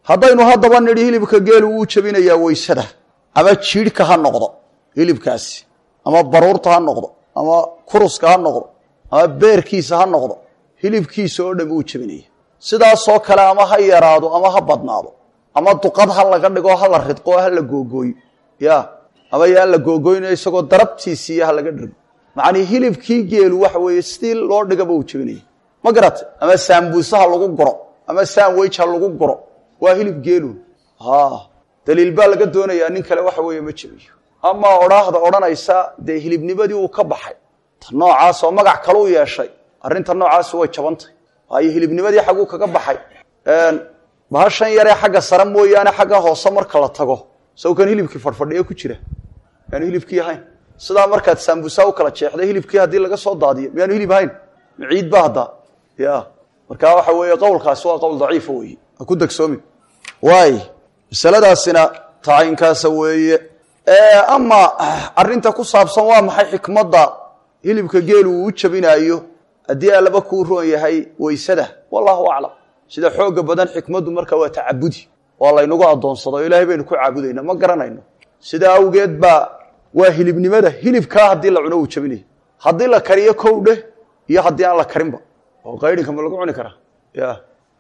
haddaynu haddaba nidhi hilibka geelu wuu jebinayaa weysada ama jiidhka ha noqdo hilibkaasi ama baruurta ha noqdo ama kuruska ha noqdo ama beerkiisa ha noqdo hilibkiisa oo dhan wuu jebinaya sidaasoo kale ama ha yaraado ama ha badnaado ama duqad ha laga dhigo ha la ridqo ha la googooyo ya ama yaan la googooynayo isagoo darabtiisiiyo ha laga dhirgo macnii hilibkii geelu waxa weeye sidii loo dhigaba uu jebinaya ma garata ama saambuuse ha lagu guro ama saamweyj ha lagu guro waa hilib geelu daliil baa laga doonayaa nin kale waxa weeye ma jebiyo amaa odhaahda odhanaysa dee hilibnimadii uu ka baxay ta noocaas oo magac kale u yeeshay arrinta noocaasi way jabantay waayo hilibnimadii xagguu kaga baxay bahashan yaree xagga sare mooyaane xagga hoose marka la tago sawkan hilibkii fadhfadhiye ku jira miyaanu hilibkii ahayn sidaa markaad saambusa u kala jeexday hilibkii haddii laga soo daadiyo miyaanu hilib ahayn maciid ba hadda ya markaa waxa weeye qowlkaasi waa qowl daciifa weeye ha ku degsoomin waay masaladaasina tacayinkaasa weeye ama arinta ku saabsan waa maxay xikmadda hilibka geelu uu u jabinaayo haddii alaba kuu roon yahay weysada wallahu aclam sida xooga badan xikmaddu marka waa tacabudi waa laynagu adoonsado o ilaahay baynu ku caabudayna ma garanayno sidaa awgeed baa waa hilibnimada hilibkaa haddii la cuno uu jabinayo haddii la kariyo kow dheh iyo haddii aan la karinba oo qaydhinka ma lagu cuni karaa ya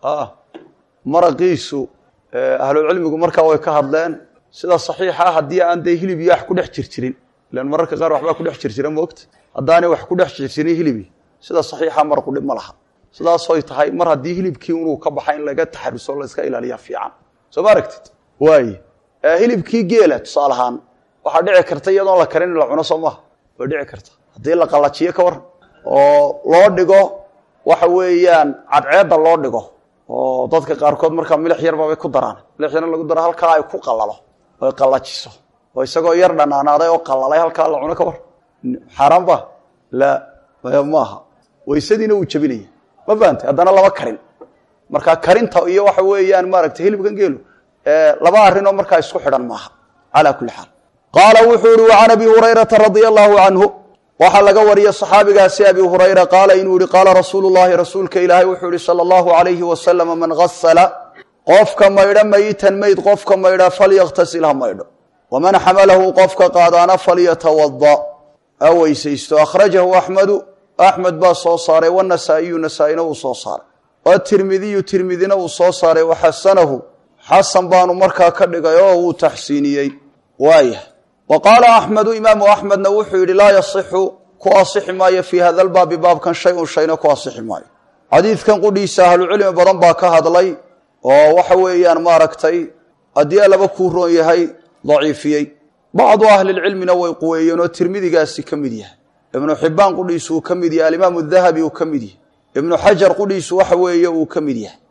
maraqiisu ahlucilmigu markaa way ka hadleen sida saxiixa ah haddii aan dee hilib iyo wax ku dhex jirjirin ilan mararka qaar waxbaa ku dhex jirjira moogta haddaanay wax ku dhex jirjirin hilibi sida saxiixa maraqu dhib ma laha sidaasoy tahay mar haddii hilibkii inuu ka baxa in laga taxaruso la iska ilaaliya fiican soo ma aragtid waay hilibkii geela tusaale ahaan waxaa dhici karta iyadoon la karin in la cuno soo maha way dhici karta haddii la qallajiyo ka waran oo loo dhigo waxa weeyaan cadceedda loo dhigo oo dadka qaarkood markaa milix yarbabay ku daraan milix yarna lagu daro halkaa ay ku qalalo oy qallajiso oo isagoo yar dhanaanaaday oo qalalay halkaa la cuno ka war xaaraan ba la maaha waysadiina wuu jebinaya ma fahamtay haddana laba karin marka karinta iyo waxa weeyaan maaragtay hilibkan geelu laba arrinoo markaa isku xidhan maaha calaa kulli xaal qaala wuxuu ihi wacan abi hurayrata radia allahu canhu waxaa laga wariya صaxaabigaasi abi hurayra qaala inuu yihi qaala rasuulu llahi rasuulka ilaahay wuxuu yihi salى اllahu alayhi wasalama man gasala qofka maydho mayitan mayd qofka maydha falyaktasil ha maydho waman xamalahu qofka qaadaana falyatawada ha weysaysto akhrajahu axmedu axmed baa soo saaray wanasaa'iyu nasaa-ina uu soo saaray watirmidiyu tirmidina uu soo saaray waxasanahu xasan baanu markaa ka dhigay oo uu taxsiiniyey waaya wa qaala axmedu imaamu axmedna wuxuu yidhi laa yasixu ku asixi maayo fii hada lbaabi baabkan shay un shayna ku asixi maayo xadiidkan qudhiisa ahlucilmi badan baa ka hadlay oo waxa weeyaan maaragtay haddii alaba kuu roon yahay daciifiyey bacdu ahlilcilmina way quweeyeen oo tirmidigaasi ka mid yahay ibnu xibbaan qudhiisu uu ka mid yahay alimaamu dahabi uu ka mid yahay ibnu xajar qudhiisu waxa weeye uu ka mid yahay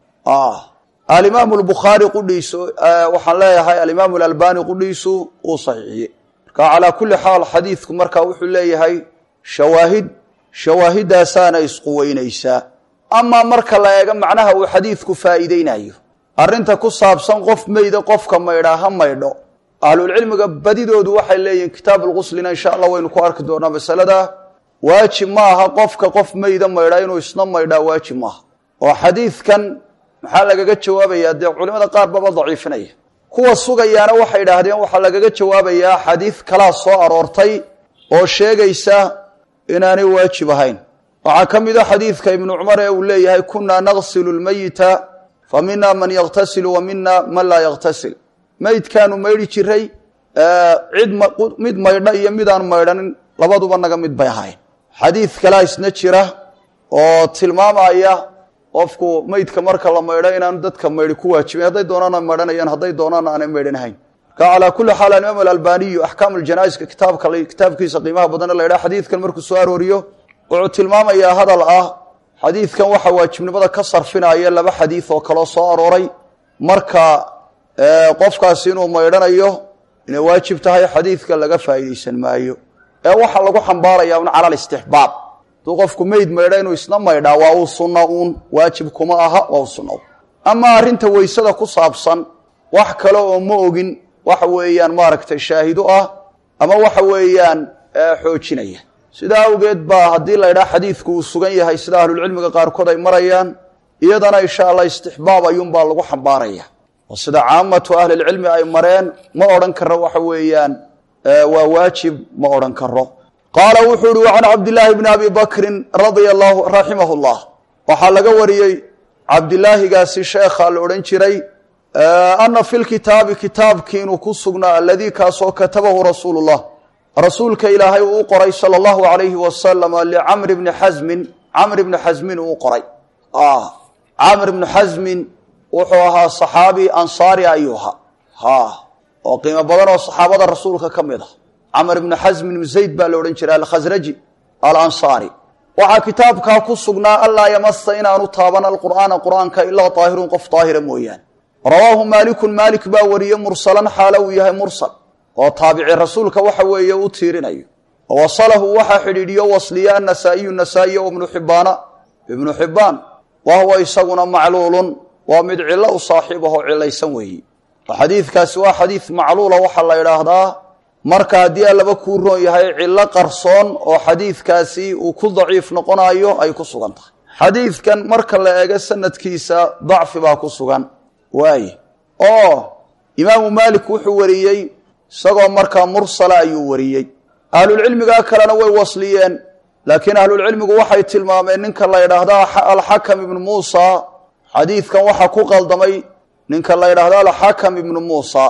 alimaamu lbukhaari qudhiisu waxaan leeyahay alimaamu alalbani qudhiisu uu saxiixiyey marka calaa kulli xaal xadiidku marka wuxuu leeyahay shawaahid shawaahidaasaana isquweynaysaa amaa marka la eego macnaha uu xadiidku faa'iideynayo arrinta ku saabsan qof meyda qofka maydhaa ha maydho ahlulcilmiga badidoodu waxay leeyihiin kitaab lguslina insha allah waynu ku arki doonaa masalada waajib ma aha qofka qof meyda maydhaa inuu isna maydhaa waajib maaha oo xadiidkan maxaa lagaga jawaabayaa dee culimada qaar baba daciifinaya kuwa sugayaana waxay idhaahdeen waxaa lagaga jawaabayaa xadiid kalaa soo aroortay oo sheegaysa inaanay waajib ahayn waxaa ka mid a xadiidka ibnu cumar ee uu leeyahay kunaa naqsilu lmeyita fa mina man yakhtasilu wa mina man laa yakhtasil meydkaanu maydhi jiray cid mid maydha iyo midaan maydhanin labaduba naga mid bay ahayn xadiid kalaa isna jira oo tilmaamaya qofku meydka marka la maydho inaanu dadka maydhi ku waajibin hadday doonaana maydhanayaan hadday doonaana aanay maydhanahayn marka calaa kulli xaal alimaam alalbaniyu axkaam aljanaa'iska kitaabka kitaabkiisa qiimaha badana la ydhaha xadiidkan markuu soo arooriyo wuxuu tilmaamayaa hadal ah xadiidkan waxa waajibnimada ka sarfinaya laba xadiid oo kaloo soo arooray marka qofkaasi inuu maydhanayo inay waajib tahay xadiidka laga faa'iidaysan maayo ee waxaa lagu xambaaraya un cala alistixbaab hadduu qofku meyd maydha inuu isna maydhaa waa uu sunna uun waajib kuma aha waa u sunna amaa arrinta weysada ku saabsan wax kale oo ma ogin waxa weeyaan maaragtay shaahido ah ama waxa weeyaan xoojinaya sidaa awgeed baa haddii la ydhaha xadiidku uu sugan yahay sida ahlulcilmiga qaarkood ay marayaan iyadana insha allah istixbaab ayuunbaa lagu xambaaraya oo sida caamatu ahlilcilmi ay mareen ma odhan karo waxa weeyaan waa waajib ma odhan karo qaala wuxuu uhi can cabdillaahi bni abi bakrin radia allahu raximah llah waxaa laga wariyey cabdilaahigaasi sheekha la odhan jiray ana fi lkitaabi kitaabkii inuu ku sugnaa aladii kaasoo katabahu rasuulu llah rasuulka ilaahay uu u qoray sala allahu alayhi wasalam licamri bni xasmin camr bni xasmin uu qoray camr bni xasmin wuxuu ahaa saxaabi ansaari ayuu ahaa ha oo qiimo badan oo saxaabada rasuulka ka mid ah camr bni xasmin bn zayd baa la odhan jiray alkhasraji alansaari waxaa kitaabkaa ku sugnaa anlaa yamasa inaanu taaban alqur'aana qur'aanka ilaa daahirun qof daahira mooyaane rawaahu maalikun maalik baa wariyey mursalan xaalo uu yahay mursal oo taabici rasuulka waxa weeye u tiirinayo wasalahu waxaa xidhiidhiyo wasliya anasaa'iyu nasaa'iy o ibnu xibbaana ibnu xibbaan wa huwa isaguna macluulun waa mid cillo u saaxiib ahoo cilaysan weeyi xadiidkaasi waa xadiid macluula waxaa la idhaahdaa marka haddii allaba kuu roon yahay cillo qarsoon oo xadiidkaasi uu ku daciif noqonayo ay ku sugan tahay xadiidkan marka la eego sanadkiisa dacfi baa ku sugan waaye oo imaamu maalik wuxuu wariyey isagoo markaa mursala ayuu wariyey ahlulcilmiga kalena way wasliyeen laakiin ahlulcilmigu waxay tilmaameen ninka la ydhaahda alxakam ibnu muusa xadiidkan waxaa ku qaldamay ninka la ydhaahdo alxakam ibnu muusa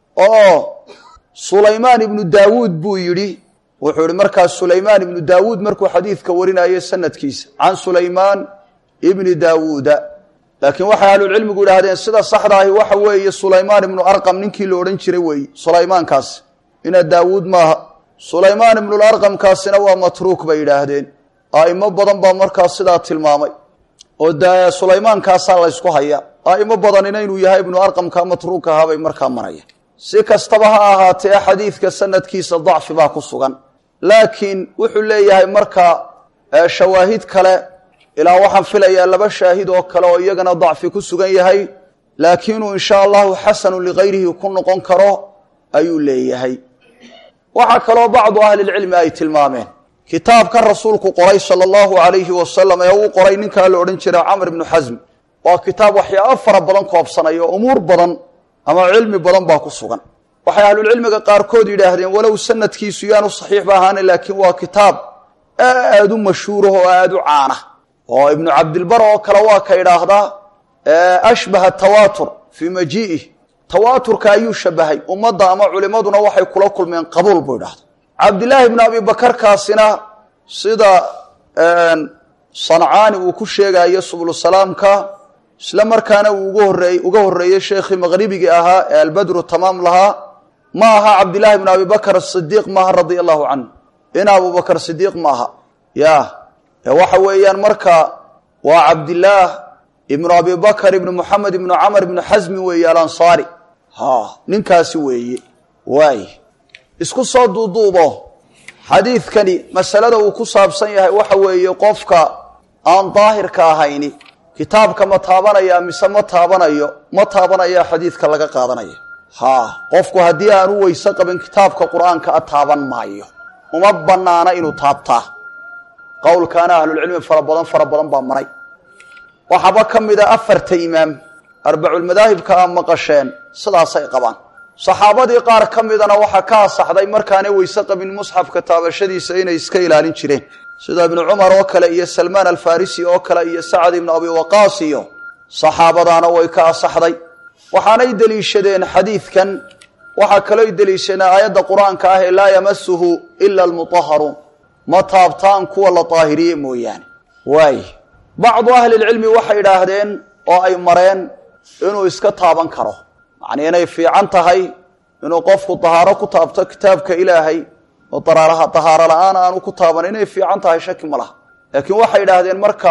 oo sulaymaan ibnu daawuud buu yidhi wuxuu yihi markaas sulaymaan ibnu daawuud markuu xadiidka warinayo sanadkiisa can sulaymaan ibni daawuuda laakiin waxay ahlulcilmigu idhaahdeen sida saxda ahi waxa weeye sulaymaan ibnu arqam ninkii la odhan jiray weeye sulaymaankaas ina daawuud maaha sulaymaan ibnularqamkaasina waa matruuk bay yidhaahdeen a'imo badan baa markaas sidaa tilmaamay oo de sulaymaankaasaa laysku haya a'imo badanina inuu yahay ibnu arqamka matruuk ahaa bay markaa maraya si kastaba ha ahaatee xadiidka sanadkiisa dacfi baa ku sugan laakiin wuxuu leeyahay marka shawaahid kale ilaa waxaan filayaa laba shaahid oo kale oo iyagana dacfi ku sugan yahay laakiinuu insha allahu xasanu ligayrihi ku noqon karo ayuu leeyahay waxaa kaloo bacdu ahlilcilmi ay tilmaameen kitaabka rasuulku qoray sala allahu alayhi wasalam ee uu qoray ninkaa la odhan jira camr ibnu xasm waa kitaab waxyaabo fara badan koobsanaya o umuur badan ama cilmi badan baa ku sugan waxay ahlulcilmiga qaarkood yidhaahdeen walow sanadkiisu yaanu saxiixba ahaana laakiin waa kitaab aad u mashhuurah oo aada u caana oo ibnu cabdilbar oo kale waa ka idhaahdaa ashbaha tawaatur fii majii'ih tawaaturka ayuu shabahay ummadda ama culimaduna waxay kula kulmeen qabuul buu idhahda cabdilaahi bnu abi bakarkaasina sida sancaani uu ku sheegayo sublusalaamka isla markaana uu uga horeey uga horreeyey sheekhii maqhribigii ahaa ee albadru tamaam lahaa ma aha cabdillaahi bnu abi bakr asidiiq maaha radia allahu canhu in abubakr sidiiq maaha ya waxa weeyaan marka waa cabdillaah ibnu abi bakr ibnu muxamed ibnu camr ibnu xasmi weeye alansaari ha ninkaasi weeye waay isku soo duuduubo xadiidkani masalada uu ku saabsan yahay waxa weeye qofka aan daahirka ahayni kitaabka ma taabanaya mise ma taabanayo ma taabanaya xadiidka laga qaadanaya ha qofku haddii aan u weyse qabin kitaabka qur-aanka a taaban maayo uma banaana inuu taabtaa qowlkaana ahlulcilmi fara badan fara badan baa maray waxaaba ka mida afarta imaam arbaculmadaahibka a maqasheen sidaasay qabaan saxaabadii qaar ka midana waxaa ka asaxday markaanay weyse qabin musxafka taabashadiisa inay iska ilaalin jireen sida ibnu cumar oo kale iyo salmaan alfarisi oo kale iyo sacad ibnu abi waqaas iyo saxaabadaana way ka asaxday waxaanay deliishadeen xadiidkan waxaa kalooy deliishadeen aayadda qur-aanka ah ee laa yamasuhu ila almutaharuun ma taabtaan kuwa la daahiriye mooyaane waay bacdu ahlilcilmi waxay idhaahdeen oo ay mareen inuu iska taaban karo macnii inay fiican tahay inuu qofku dahaaro ku taabto kitaabka ilaahay oo dahaaro la-aan aanu ku taaban inay fiican tahay shaki ma laha laakiin waxay idhaahdeen marka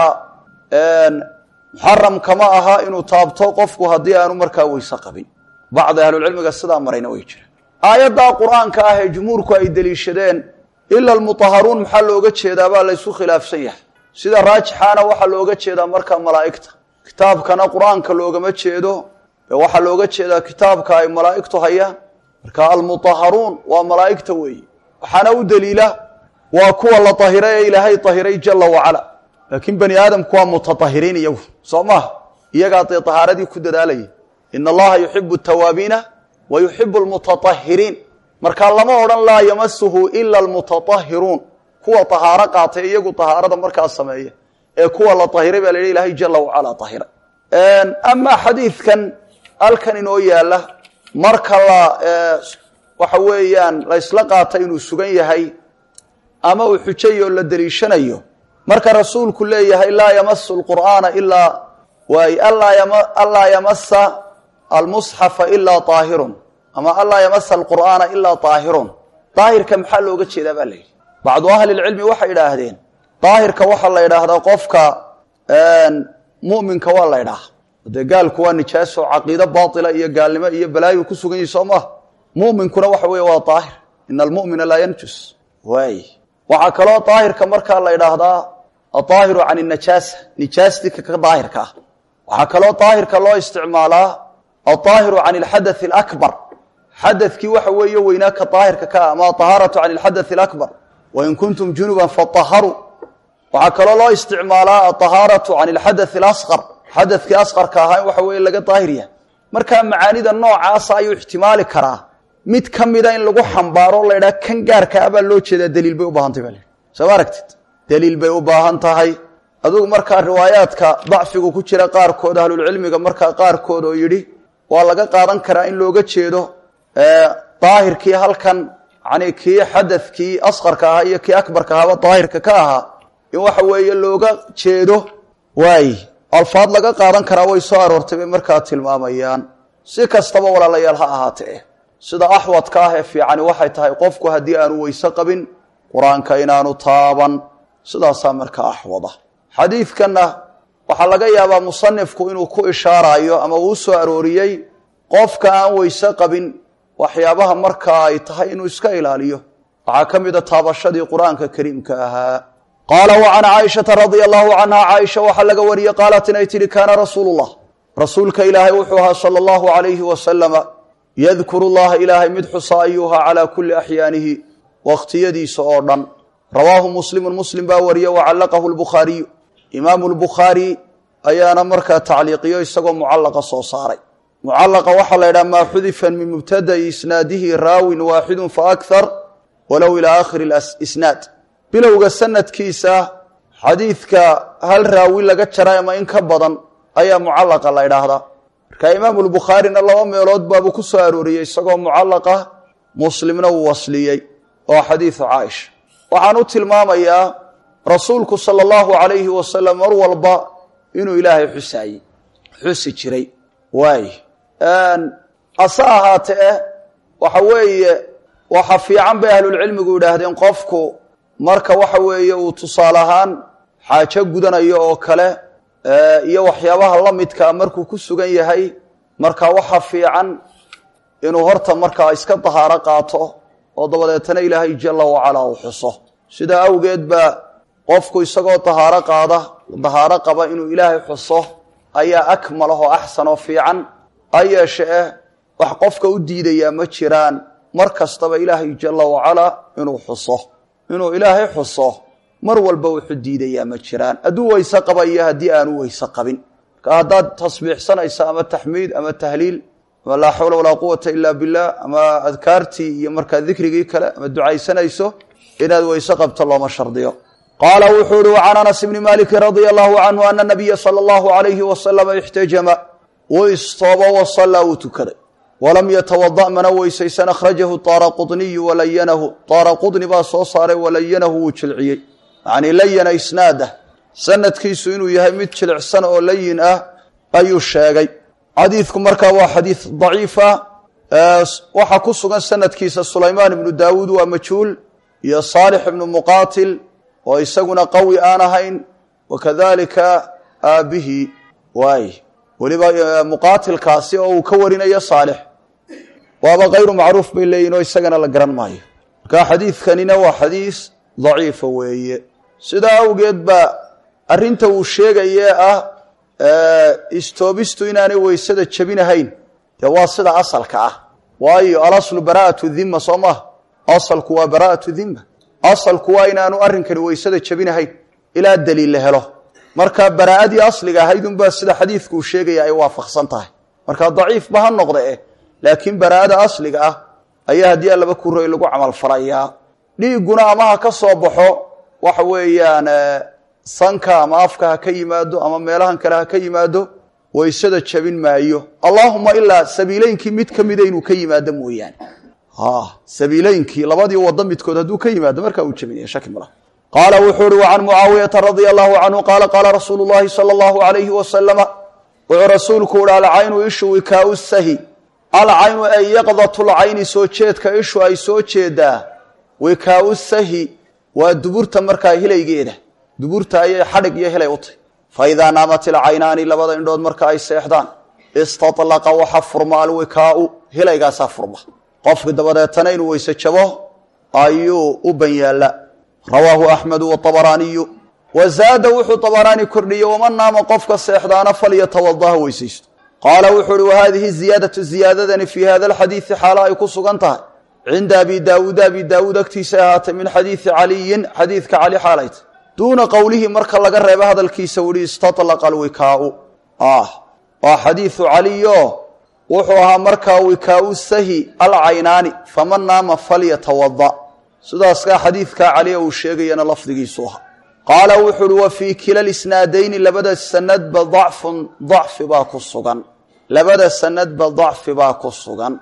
muxaram kama aha inuu taabto qofku haddii aanu markaa weyse qabin bacdi ahlulcilmiga sidaa marayna way jiraan aayaddaa qur-aanka ah ee jumhuurku ay deliishadeen ila almutaharuun maxaa looga jeedaa baa laysu khilaafsan yahay sida raajixaana waxaa looga jeedaa markaa malaa'igta kitaabkana qur-aanka loogama jeedo ee waxaa looga jeedaa kitaabka ay malaa'igtu hayaan marka almutaharuun waa malaa'igta weeye waxaana u deliila waa kuwa la tahiray ee ilaahay tahiray jala wacala laakiin bani aadamku waa mutatahiriin iyagu soo maha iyagaa dee tahaaradii ku dadaalaya ina allaha yuxibu tawaabiina wa yuxibu lmutaahiriin markaa lama odhan laa yamasuhu ila almutaahiruun kuwa tahaaro qaatay iyagu tahaarada markaa sameeya ee kuwa la tahiray baa la yidhi ilahay jala wacala tahira amaa xadiidkan halkan inoo yaala marka la waxa weeyaan la ysla qaata inuu sugan yahay ama uu xujayo oo la deliishanayo marka rasuulku leeyahay laa yamasu lqur'aana ilaa waay anlaa yamasa almusxafa ilaa aahirun ama anlaa yamasa alqur'aana ilaa aahirun daahirka maxaa looga jeedaa baa la yidhi bacdu ahli lcilmi waxay idhaahdeen daahirka waxaa la idhaahdaa qofka muminka waa la ydhaha dee gaalku waa nijaaso caqiido baila iyo gaalnimo iyo balaayu ku sugan yihi soo maha muminkuna waxa weeye waa daahir ina almumina laa yanjus waay waxaa kaloo daahirka markaa la idhaahdaa adaahiru can najaasa nijaastii ka daahirka ah waxaa kaloo daahirka loo isticmaalaa adaahiru can alxadathi alakbar xadadkii waxa weeye weynaa ka daahirka ka ah ama ahaaratu can alxadathi alakbar wain kuntum junuban faaharuu waxaa kaloo loo isticmaalaa aahaaratu can alxadathi alasqar xadadkii asqarka ahaa in waxa weeye laga daahir yahay markaa macaanida noocaasa ayuu ixtimaali karaa mid ka mida in lagu xambaaro la ydhaha kan gaarka ah baa loo jeedaa daliil bay u baahantay baa lahi soo ma aragtid daliil bay u baahan tahay adugu markaa riwaayaadka dacfigu ku jira qaarkood ahlulcilmiga markaa qaarkood oo yidhi waa laga qaadan karaa in looga jeedo daahirkii halkan yani kii xadadkii asqarka ahaa iyo kii akbarka ahaaba daahirka ka ahaa in waxa weeye looga jeedo waay alfaad laga qaadan karaa way soo aroortay bay markaa tilmaamayaan si kastaba walaalayaal ha ahaatee sida axwadka ah ee fiicani waxay tahay qofku haddii aanu weyse qabin qur-aanka inaanu taaban sidaasaa markaa axwada xadiidkanna waxaa laga yaabaa musanifku inuu ku ishaarayo ama uu soo arooriyey qofka aan weyse qabin waxyaabaha markaa ay tahay inuu iska ilaaliyo waxaa ka mida taabashadii qur-aanka kariimka ahaa qaala wa can caaishata radia allahu canha caaisha waxaa laga wariyey qaalat inay tidhi kaana rasuulu llah rasuulka ilaahay wuxuu ahaa sala allahu alayhi wasalama yadkuru llaha ilaahay mid xusa ayuha calaa kulli axyaanihi wakhtiyadiisa oo dhan rawaahu muslimun muslim baa wariye wa callaqahu lbukhaariyu imaamu lbukhaari ayaana markaa tacliiqiyo isagoo mucallaqa soo saaray mucallaqa waxaa la ydhaha maa xudifan min mubtada'i isnaadihi raawin waaxidun fa akhar walow ilaa aakhiri isnaad bilowga sanadkiisa xadiidka hal raawi laga jaray ama in ka badan ayaa mucallaqa la ydhaahdaa marka imaamu lbukhaarina laba meelood baabuu ku soo arooriyey isagoo mucallaqa muslimna uu wasliyey oo xadiidu caaisha waxaan u tilmaamayaa rasuulku sala allahu calayhi wasalam mar walba inuu ilaahay xusaayey xusi jiray waay hase ahaatee waxa weeye waxa fiican bay ahlulcilmigu yidhaahdeen qofku marka waxa weeye uu tusaale ahaan xaajo gudanayo oo kale iyo waxyaabaha la midkaa markuu ku sugan yahay marka waxa fiican inuu horta markaa iska dahaaro qaato oo dabadeetana ilaahay jala wacalaa uu xuso sidaa awgeed baa qofku isagoo dahaaro qaada dahaaro qaba inuu ilaahay xuso ayaa akmalah oo axsan oo fiican ha yeeshe eh wax qofka u diidayaa ma jiraan mar kastaba ilaahay jala wacalaa inuu xuso inuu ilaahay xuso mar walba wuxuu diidayaa ma jiraan hadduu weyse qaba iyo haddii aanu weyse qabin marka haddaad tasbiixsanaysa ama taxmiid ama tahliil ama laa xawla walaa quwata ila billah ama adkaartii iyo markaa dikrigii kale ama ducaysanayso inaad weyse qabto looma shardiyo qaala wuxuu uhi wacan anas bni maliki radia allahu canhu ana nabiya sala allahu alayhi wasalama ixtajama wuu istoobo wasallaa wuu tukaday walam yatawada mana weysaysan akhrajahu taara quniyu walayanahu taara qudni baa soo saaray walayanahu wuu jilciyey yacnii layana isnaadah sanadkiisu inuu yahay mid jilicsan oo layin ah ayuu sheegay xadiidku markaa waa xadiid daciifa waxaa ku sugan sanadkiisa sulaymaan ibnu daawuud waa majhuul iyo saalix ibnu muqaatil oo isaguna qawi aan ahayn wakadalika aabihi waay weliba muqaatilkaasi oo uu ka warinayo saalix waaba kayru macruuf bay leeyihin oo isagana la garan maayo marka xadiidkanina waa xadiis daciifa weeye sidaa awgeed baa arrinta uu sheegayee ah istoobistu inaanay weysada jebinahayn dee waa sida asalka ah waayo alaslu baraa'atu dhima soo maha asalku waa baraa'atu dhima asalku waa inaanu arrinkani weysada jebinahayn ilaa daliil la helo marka baraa'adii asliga ahayd unbaa sida xadiidku uu sheegaya ay waafaqsan tahay marka daciifba ha noqda eh laakiin baraa'ada asliga ah ayaa haddii allaba ku roy lagu camal falayaa dhiigguna ama ha ka soo baxo waxa weeyaan sanka ama afka ha ka yimaado ama meelahan kale ha ka yimaado waysada jabin maayo allaahuma ilaa sabiileynkii mid ka mida inuu ka yimaado mooyaane sabiileynkii labadii wado midkood hadduu ka yimaado markaa uu jabinaya shaki mala qaala wuxuu uhi wacan mucaawiyata radia allahu canhu qaala qaala rasuulu llahi sala allahu alayhi wasalama wuxuu rasuulku uhi alcaynu ishu wikaau sahi alcaynu ay yaqdatulcayni soo jeedka ishu ay soo jeedaa wikaau sahi waa duburta markaa hilaygeeda duburta ayay xadhig iyo hilay u tahy fa idaa naamat ilcaynaani labada indhood marka ay seexdaan istatlaqa waxa furma alwikaau hilaygaasaa furma qofki dabadeetana inuu weyse jabo ayuu u ban yaalla rawaahu axmedu waabaraaniyu wa zaada wuxuu abaraani kordhiyey waman naama qofka seexdaana falyatawadaha weysaysto qaala wuxuu uhi wahadihi ziyaadatu ziyaadadani fii hada alxadiidi xaalo ay ku sugan tahay cinda abi daawuud abi daawuud agtiisa ahaatay min xadiidi caliyin xadiidka cali xaalayta duuna qowlihi marka laga reebo hadalkiisa u ihi istatlaqa alwikaau ah waa xadiidu caliyo wuxuu ahaa markaa wikaau sahi alcaynaani faman naama falyatawada sidaaskaa xadiidkaa caliya uu sheegayana lafdigiisu aha qaala wuxuu uhi wa fii kila lisnaadayni labada sanadba dacfun dacfi baa ku sugan labada sanadba dacfi baa ku sugan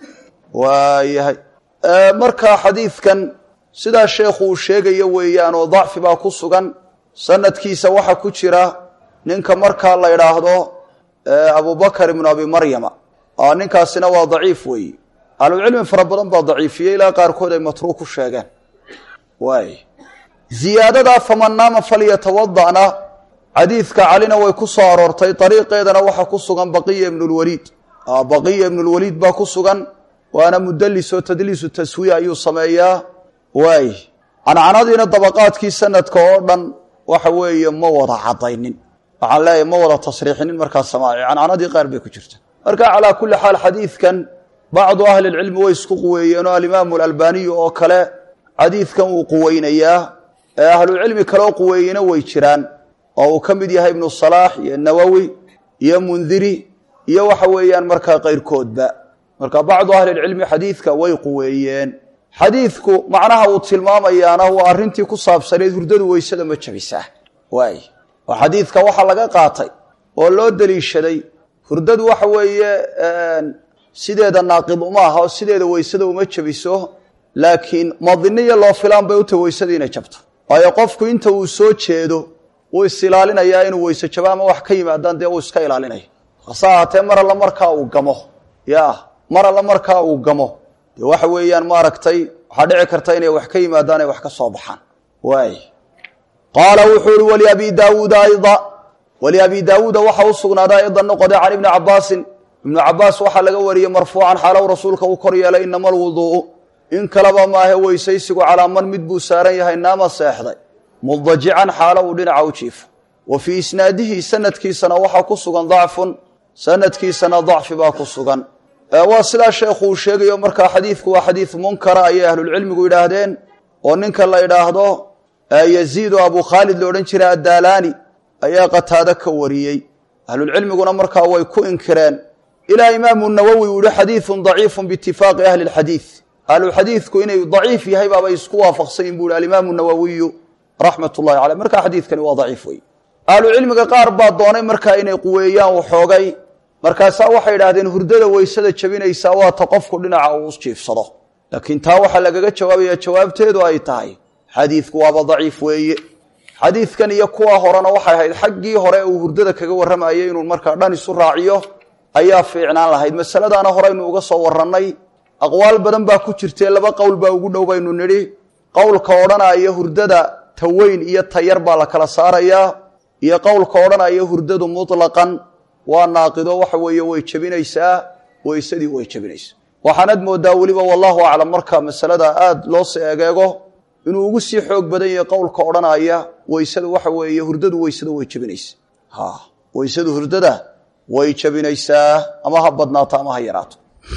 waayahay markaa xadiidkan sidaa sheekhu uu sheegayo weeyaan oo dacfi baa ku sugan sanadkiisa waxaa ku jira ninka markaa la idhaahdo abubakar ibnu abi maryama ninkaasina waa daciif weeye ahlucilmi fara badan baa daciifiyey ilaa qaarkood ay matruuk ku sheegeen waay ziyaadadaa faman naama falyatawada'na xadiidka calina way ku soo aroortay dariiqeedana waxaa ku sugan baqiya ibnulwaliid baqiya ibnulwaliid baa ku sugan waana mudalis oo tadliisu taswiya ayuu sameeyaa waay cancanadiina dabaqaadkii sanadka oo dhan waxa weeye ma wada cadaynin waxaan leeyahay ma wada tasriixinin markaa samaaci cancanadii qaar bay ku jirta marka calaa kulli xaal xadiidkan bacdu ahli lcilmi way isku quweeyeen oo alimaamu alalbaniyu oo kale xadiidkan wuu quweynayaa ee ahlucilmi kaleo quweeyena way jiraan oo uu ka mid yahay ibnu salaax iyo nawowi iyo mundiri iyo waxa weeyaan markaa qayrkoodba marka bacdu ahlilcilmi xadiidka way quweeyeen xadiidku macnaha uu tilmaamayaana waa arrintii ku saabsaneed hurdadu weysada ma jabisaa waay oo xadiidka waxaa laga qaatay oo loo deliishaday hurdadu waxa weeye sideeda naaqid uma aha oo sideeda weysada uma jabiso laakiin madiniyo loo filaan bay utahy weysada inay jabto waayo qofku inta uu soo jeedo wuu is ilaalinayaa inuu weyse jabo ama wax ka yimaadaan dee uu iska ilaalinaya hase ahaatee mar alla markaa uu gamo ya mar alla markaa uu gamo dee waxa weeyaan maaragtay waxaa dhici karta inay wax ka yimaadaan ay wax ka soo baxaan waay qaala wuxuu ihi waliabi daawuuda ayda waliabi daawuuda waxa u sugnaaday aydan noqoday can ibni cabaasin ibnu cabaas waxaa laga wariyey marfuucan xaalow rasuulka uu kor yeelay inama alwuduu'u in kaleba maahe weysaysigu calaa man mid buu saaran yahay naama seexday mudajican xaalo uu dhinaca u jiifo wa fii isnaadihi sanadkiisana waxaa ku sugan dacfun sanadkiisana dacfi baa ku sugan waa sidaa sheekhu uu sheegayo markaa xadiidku waa xadiid munkara ayay ahlulcilmigu yidhaahdeen oo ninka la idhaahdo yaziid oo abu khaalid la odhan jiray addaalaani ayaa qataado ka wariyey ahlulcilmiguna markaa way ku inkireen ilaa imaamu nawowi uu yihi xadiidun daciifun biitifaaqi ahli lxadiid ahluxadiidku inay daciif yahay baabay isku waafaqsanyin bu ihi alimaamu nawowiyu raxmat ullahi caleyh markaa xadiidkani waa daciif wey ahlucilmiga qaar baa doonay markaa inay quweeyaan waxoogay markaasaa waxay idhahdeen hurdada weysada jabinaysaa waa ta qofku dhinaca uu jiifsado laakiin taa waxaa lagaga jawaabaya jawaabteedu ay tahay xadiidku waaba daciif weeye xadiidkan iyo kuwa horena waxay ahayd xaggii hore uu hurdada kaga warramayay inuu markaa dhan isu raaciyo ayaa fiicnaan lahayd masaladaana horeynu uga soo warannay aqwaal badan baa ku jirtee laba qowl baa ugu dhow baynu nidhi qowlka odhanaya hurdada ta weyn iyo ta yar baa la kala saarayaa iyo qowlka odhanaya hurdadu mutlaqan waa naaqido waxa weeye way jebinaysaa weysadii way jebinaysaa waxaanad moodaa weliba wallahu aclam marka masalada aada loo si egeego inuu ugu sii xoog badan yahay qowlka odhanaya weysada waxa weeye hurdadu weysada way jebinaysaa ha weysadu hurdada way jebinaysaa ama ha badnaato ama ha yaraato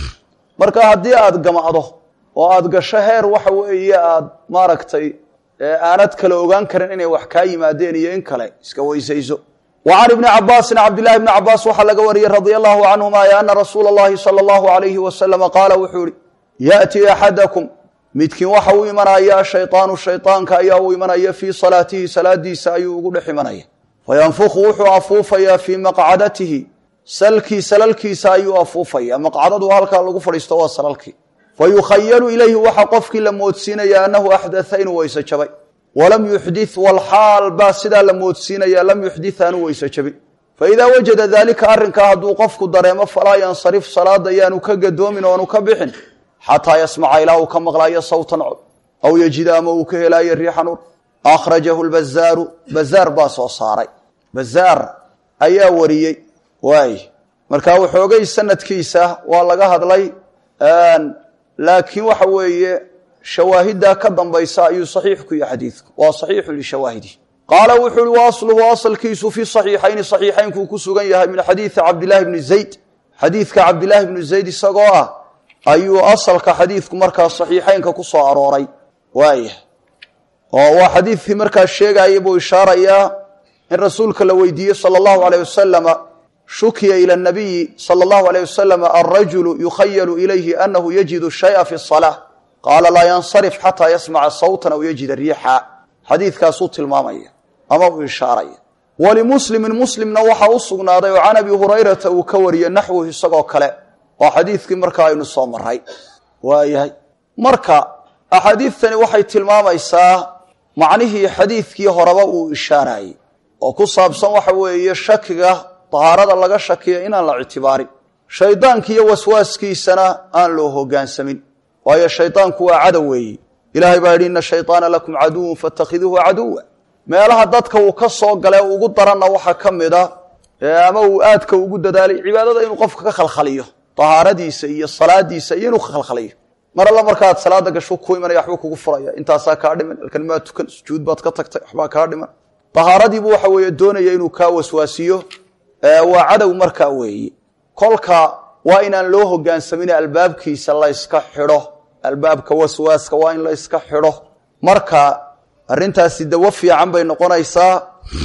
marka haddii aada gamacdo oo aada gasho heer waxa weeye aada maaragtay aanad kale ogaan karin inay wax kaa yimaadeen iyo in kale iska weysayso wa can ibni cabaasin cabdillahi bni cabaas waxaa laga wariyey radia allahu canhuma e ana rasuula اllahi salى allahu alayhi wasalama qaala wuxuu ihi yaأtii axadakum midkiin waxa u imanaya shayطaanu shayطaanka ayaa u imanaya fii salaatihi salaadiisa ayuu ugu dhex imanaya fayanfuku wuxuu afuufayaa fii maqcadatihi salkii salalkiisa ayuu afuufaya maqcadadu halkaa lagu fadhiisto waa salalkii fayukhayalu ilayhi waxa qofkii la moodsiinaya anahu axdaa inuu weyse jabay walam yuxdi walxaal baa sidaa la moodsiinaya lam yuxdi aanu weyse jabin faidaa wajada daalika arrinkaa hadduu qofku dareemo falaa yansarif salaada yaanu ka gadoomin oanu ka bixin xataa yasmaca ilaa uu ka maqlaayo sawtan cod aw yejida ama uu ka helaayo riixan ur akhrajahu lbazaaru bazaar baa soo saaray bazaar ayaa wariyey waay markaa waxoogay sanadkiisa waa laga hadlay laakiin waxa weeye shawaahiddaa ka dambaysa ayuu saxiix ku yahay xadiidku waa saxiixu lishawaahidi qaala wuxuu uhi wa asluhu asalkiisu fi saxiixayni saxiixaynkuu ku sugan yahay min xadiidi cabdillahi bni zayd xadiidka cabdillaahi bni zayd isagoo ah ayuu asalka xadiidku markaa saxiixaynka ku soo arooray waaya oo waa xadiidkii markaa sheegaya buu ishaarayaa in rasuulka la weydiiyey sala allahu aleyh wasalama shukiya ila nabiyi sala allahu aleyh wasalam alrajulu yukhayalu ilayhi anahu yajidu shaya fi salaa qaala laa yansarif xataa yasmaca sawtan aw yajida riixa xadiidkaasuu tilmaamaya ama uu ishaaraya walimuslimin muslimna waxaa u sugnaaday oo can abi hurayrata uu ka wariyey naxwuhu isagoo kale oo xadiidkii markaa aynu soo maray waayahay marka axaadiidtani waxay tilmaamaysaa macnihii xadiidkii horeba uu ishaarayey oo ku saabsan waxa weeye shakiga dahaarada laga shakiya inaan la ictibaarin shaydaanki iyo waswaaskiisana aan loo hogaansamin waayo shaydaanku waa cadow weeye ilahay baa yidhi ina shayطaana lakum caduwun faاtakhiduuhu caduwa meelaha dadka uu ka soo gale ugu daranna waxaa ka mida ama uu aadka ugu dadaalay cibaadada inuu qofka ka khalkhaliyo dahaaradiisa iyo salaadiisa iyo inuu ka khalkhaliyo mar alla markaad salaada gashu ku imanaya waxbuu kugu furaya intaasaa kaa dhiman halkan maa tukan sujuud baad ka tagtay waxbaa kaa dhiman dahaaradiibu waxa weeye doonaya inuu kaa waswaasiyo waa cadow markaa weeye kolka waa inaan loo hogaansamin albaabkiisa layska xidho albaabka waswaaska waa in layska xidho marka arrintaasi dawo fiican bay noqonaysaa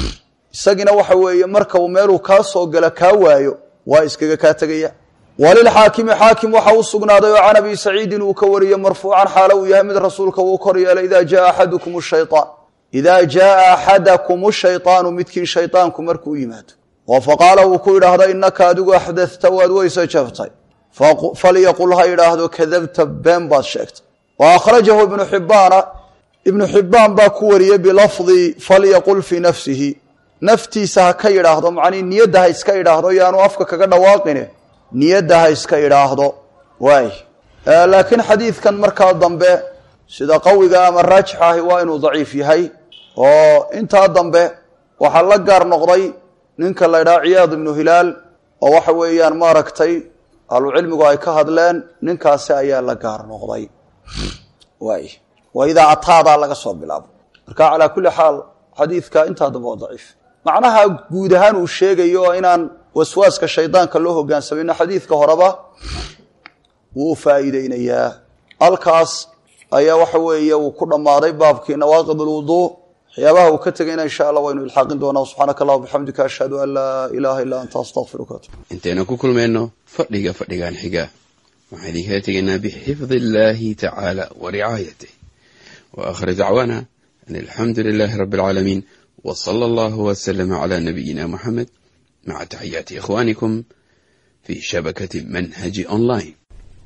isagina waxa weeye marka uu meeluu kaa soo gala kaa waayo waa iskaga kaa tegaya walilxaakimi xaakim waxa u sugnaaday oo can abi saciidin uu ka wariye marfuucan xaalo uu yahay mid rasuulka uu kor yeelay ida jaa axadukum shayaan idaa jaaa axadakum shayطaanu midkiin shayطaanku markuu yimaado oo faqaala uu ku idhaahdo inaka adigu axdata waad weyse jabtay falyaqul ha idhaahdo kadabta been baad sheegtay wa akhrajahu ibnu xibaana ibnu xibaan baa ku wariyey bilafdi falyaqul fii nafsihi naftiisa ha ka idhaahdo macnii niyadda ha iska idhaahdo yaanu afka kaga dhawaaqine niyadda ha iska idhaahdo waay laakiin xadiidkan markaa dambe sida qawiga ama raajix ahi waa inuu daciif yahay oo intaa dambe waxaa la gaar noqday ninka la ydhaha ciyaad ibnu hilaal oo waxa weeyaan maaragtay ahlucilmigu ay ka hadleen ninkaasi ayaa la gaar noqday waay waa idaa ataadaa laga soo bilaabo marka calaa kulli xaal xadiidka intaa dambe waa daciif macnaha guud ahaan uu sheegayo oo inaan waswaaska shaydaanka loo hogaansamayno xadiidka horeba wuu faa'iideynayaa halkaas ayaa waxa weeye uu ku dhammaaday baabkii nawaaqid alwuduu waxyaabaha uu ka tegayna insha allah waynu ilxaaqin doonaa subxaanaka allah bixamdika ashhadu an laa ilaaha illaa anta astaqfiruka intaynu ku kulmayno fadhiga fadhigan xiga waxaan idinkala tegaynaa bixifdi illaahi tacaala wa ricaayatih wa aakhir dacwaana an alxamdu lilaahi rabbi alcaalamiin wa sala allahu wasalama calaa nabiyina muxamed maca taxiyaati ikhwaanikum fii shabakati manhaji online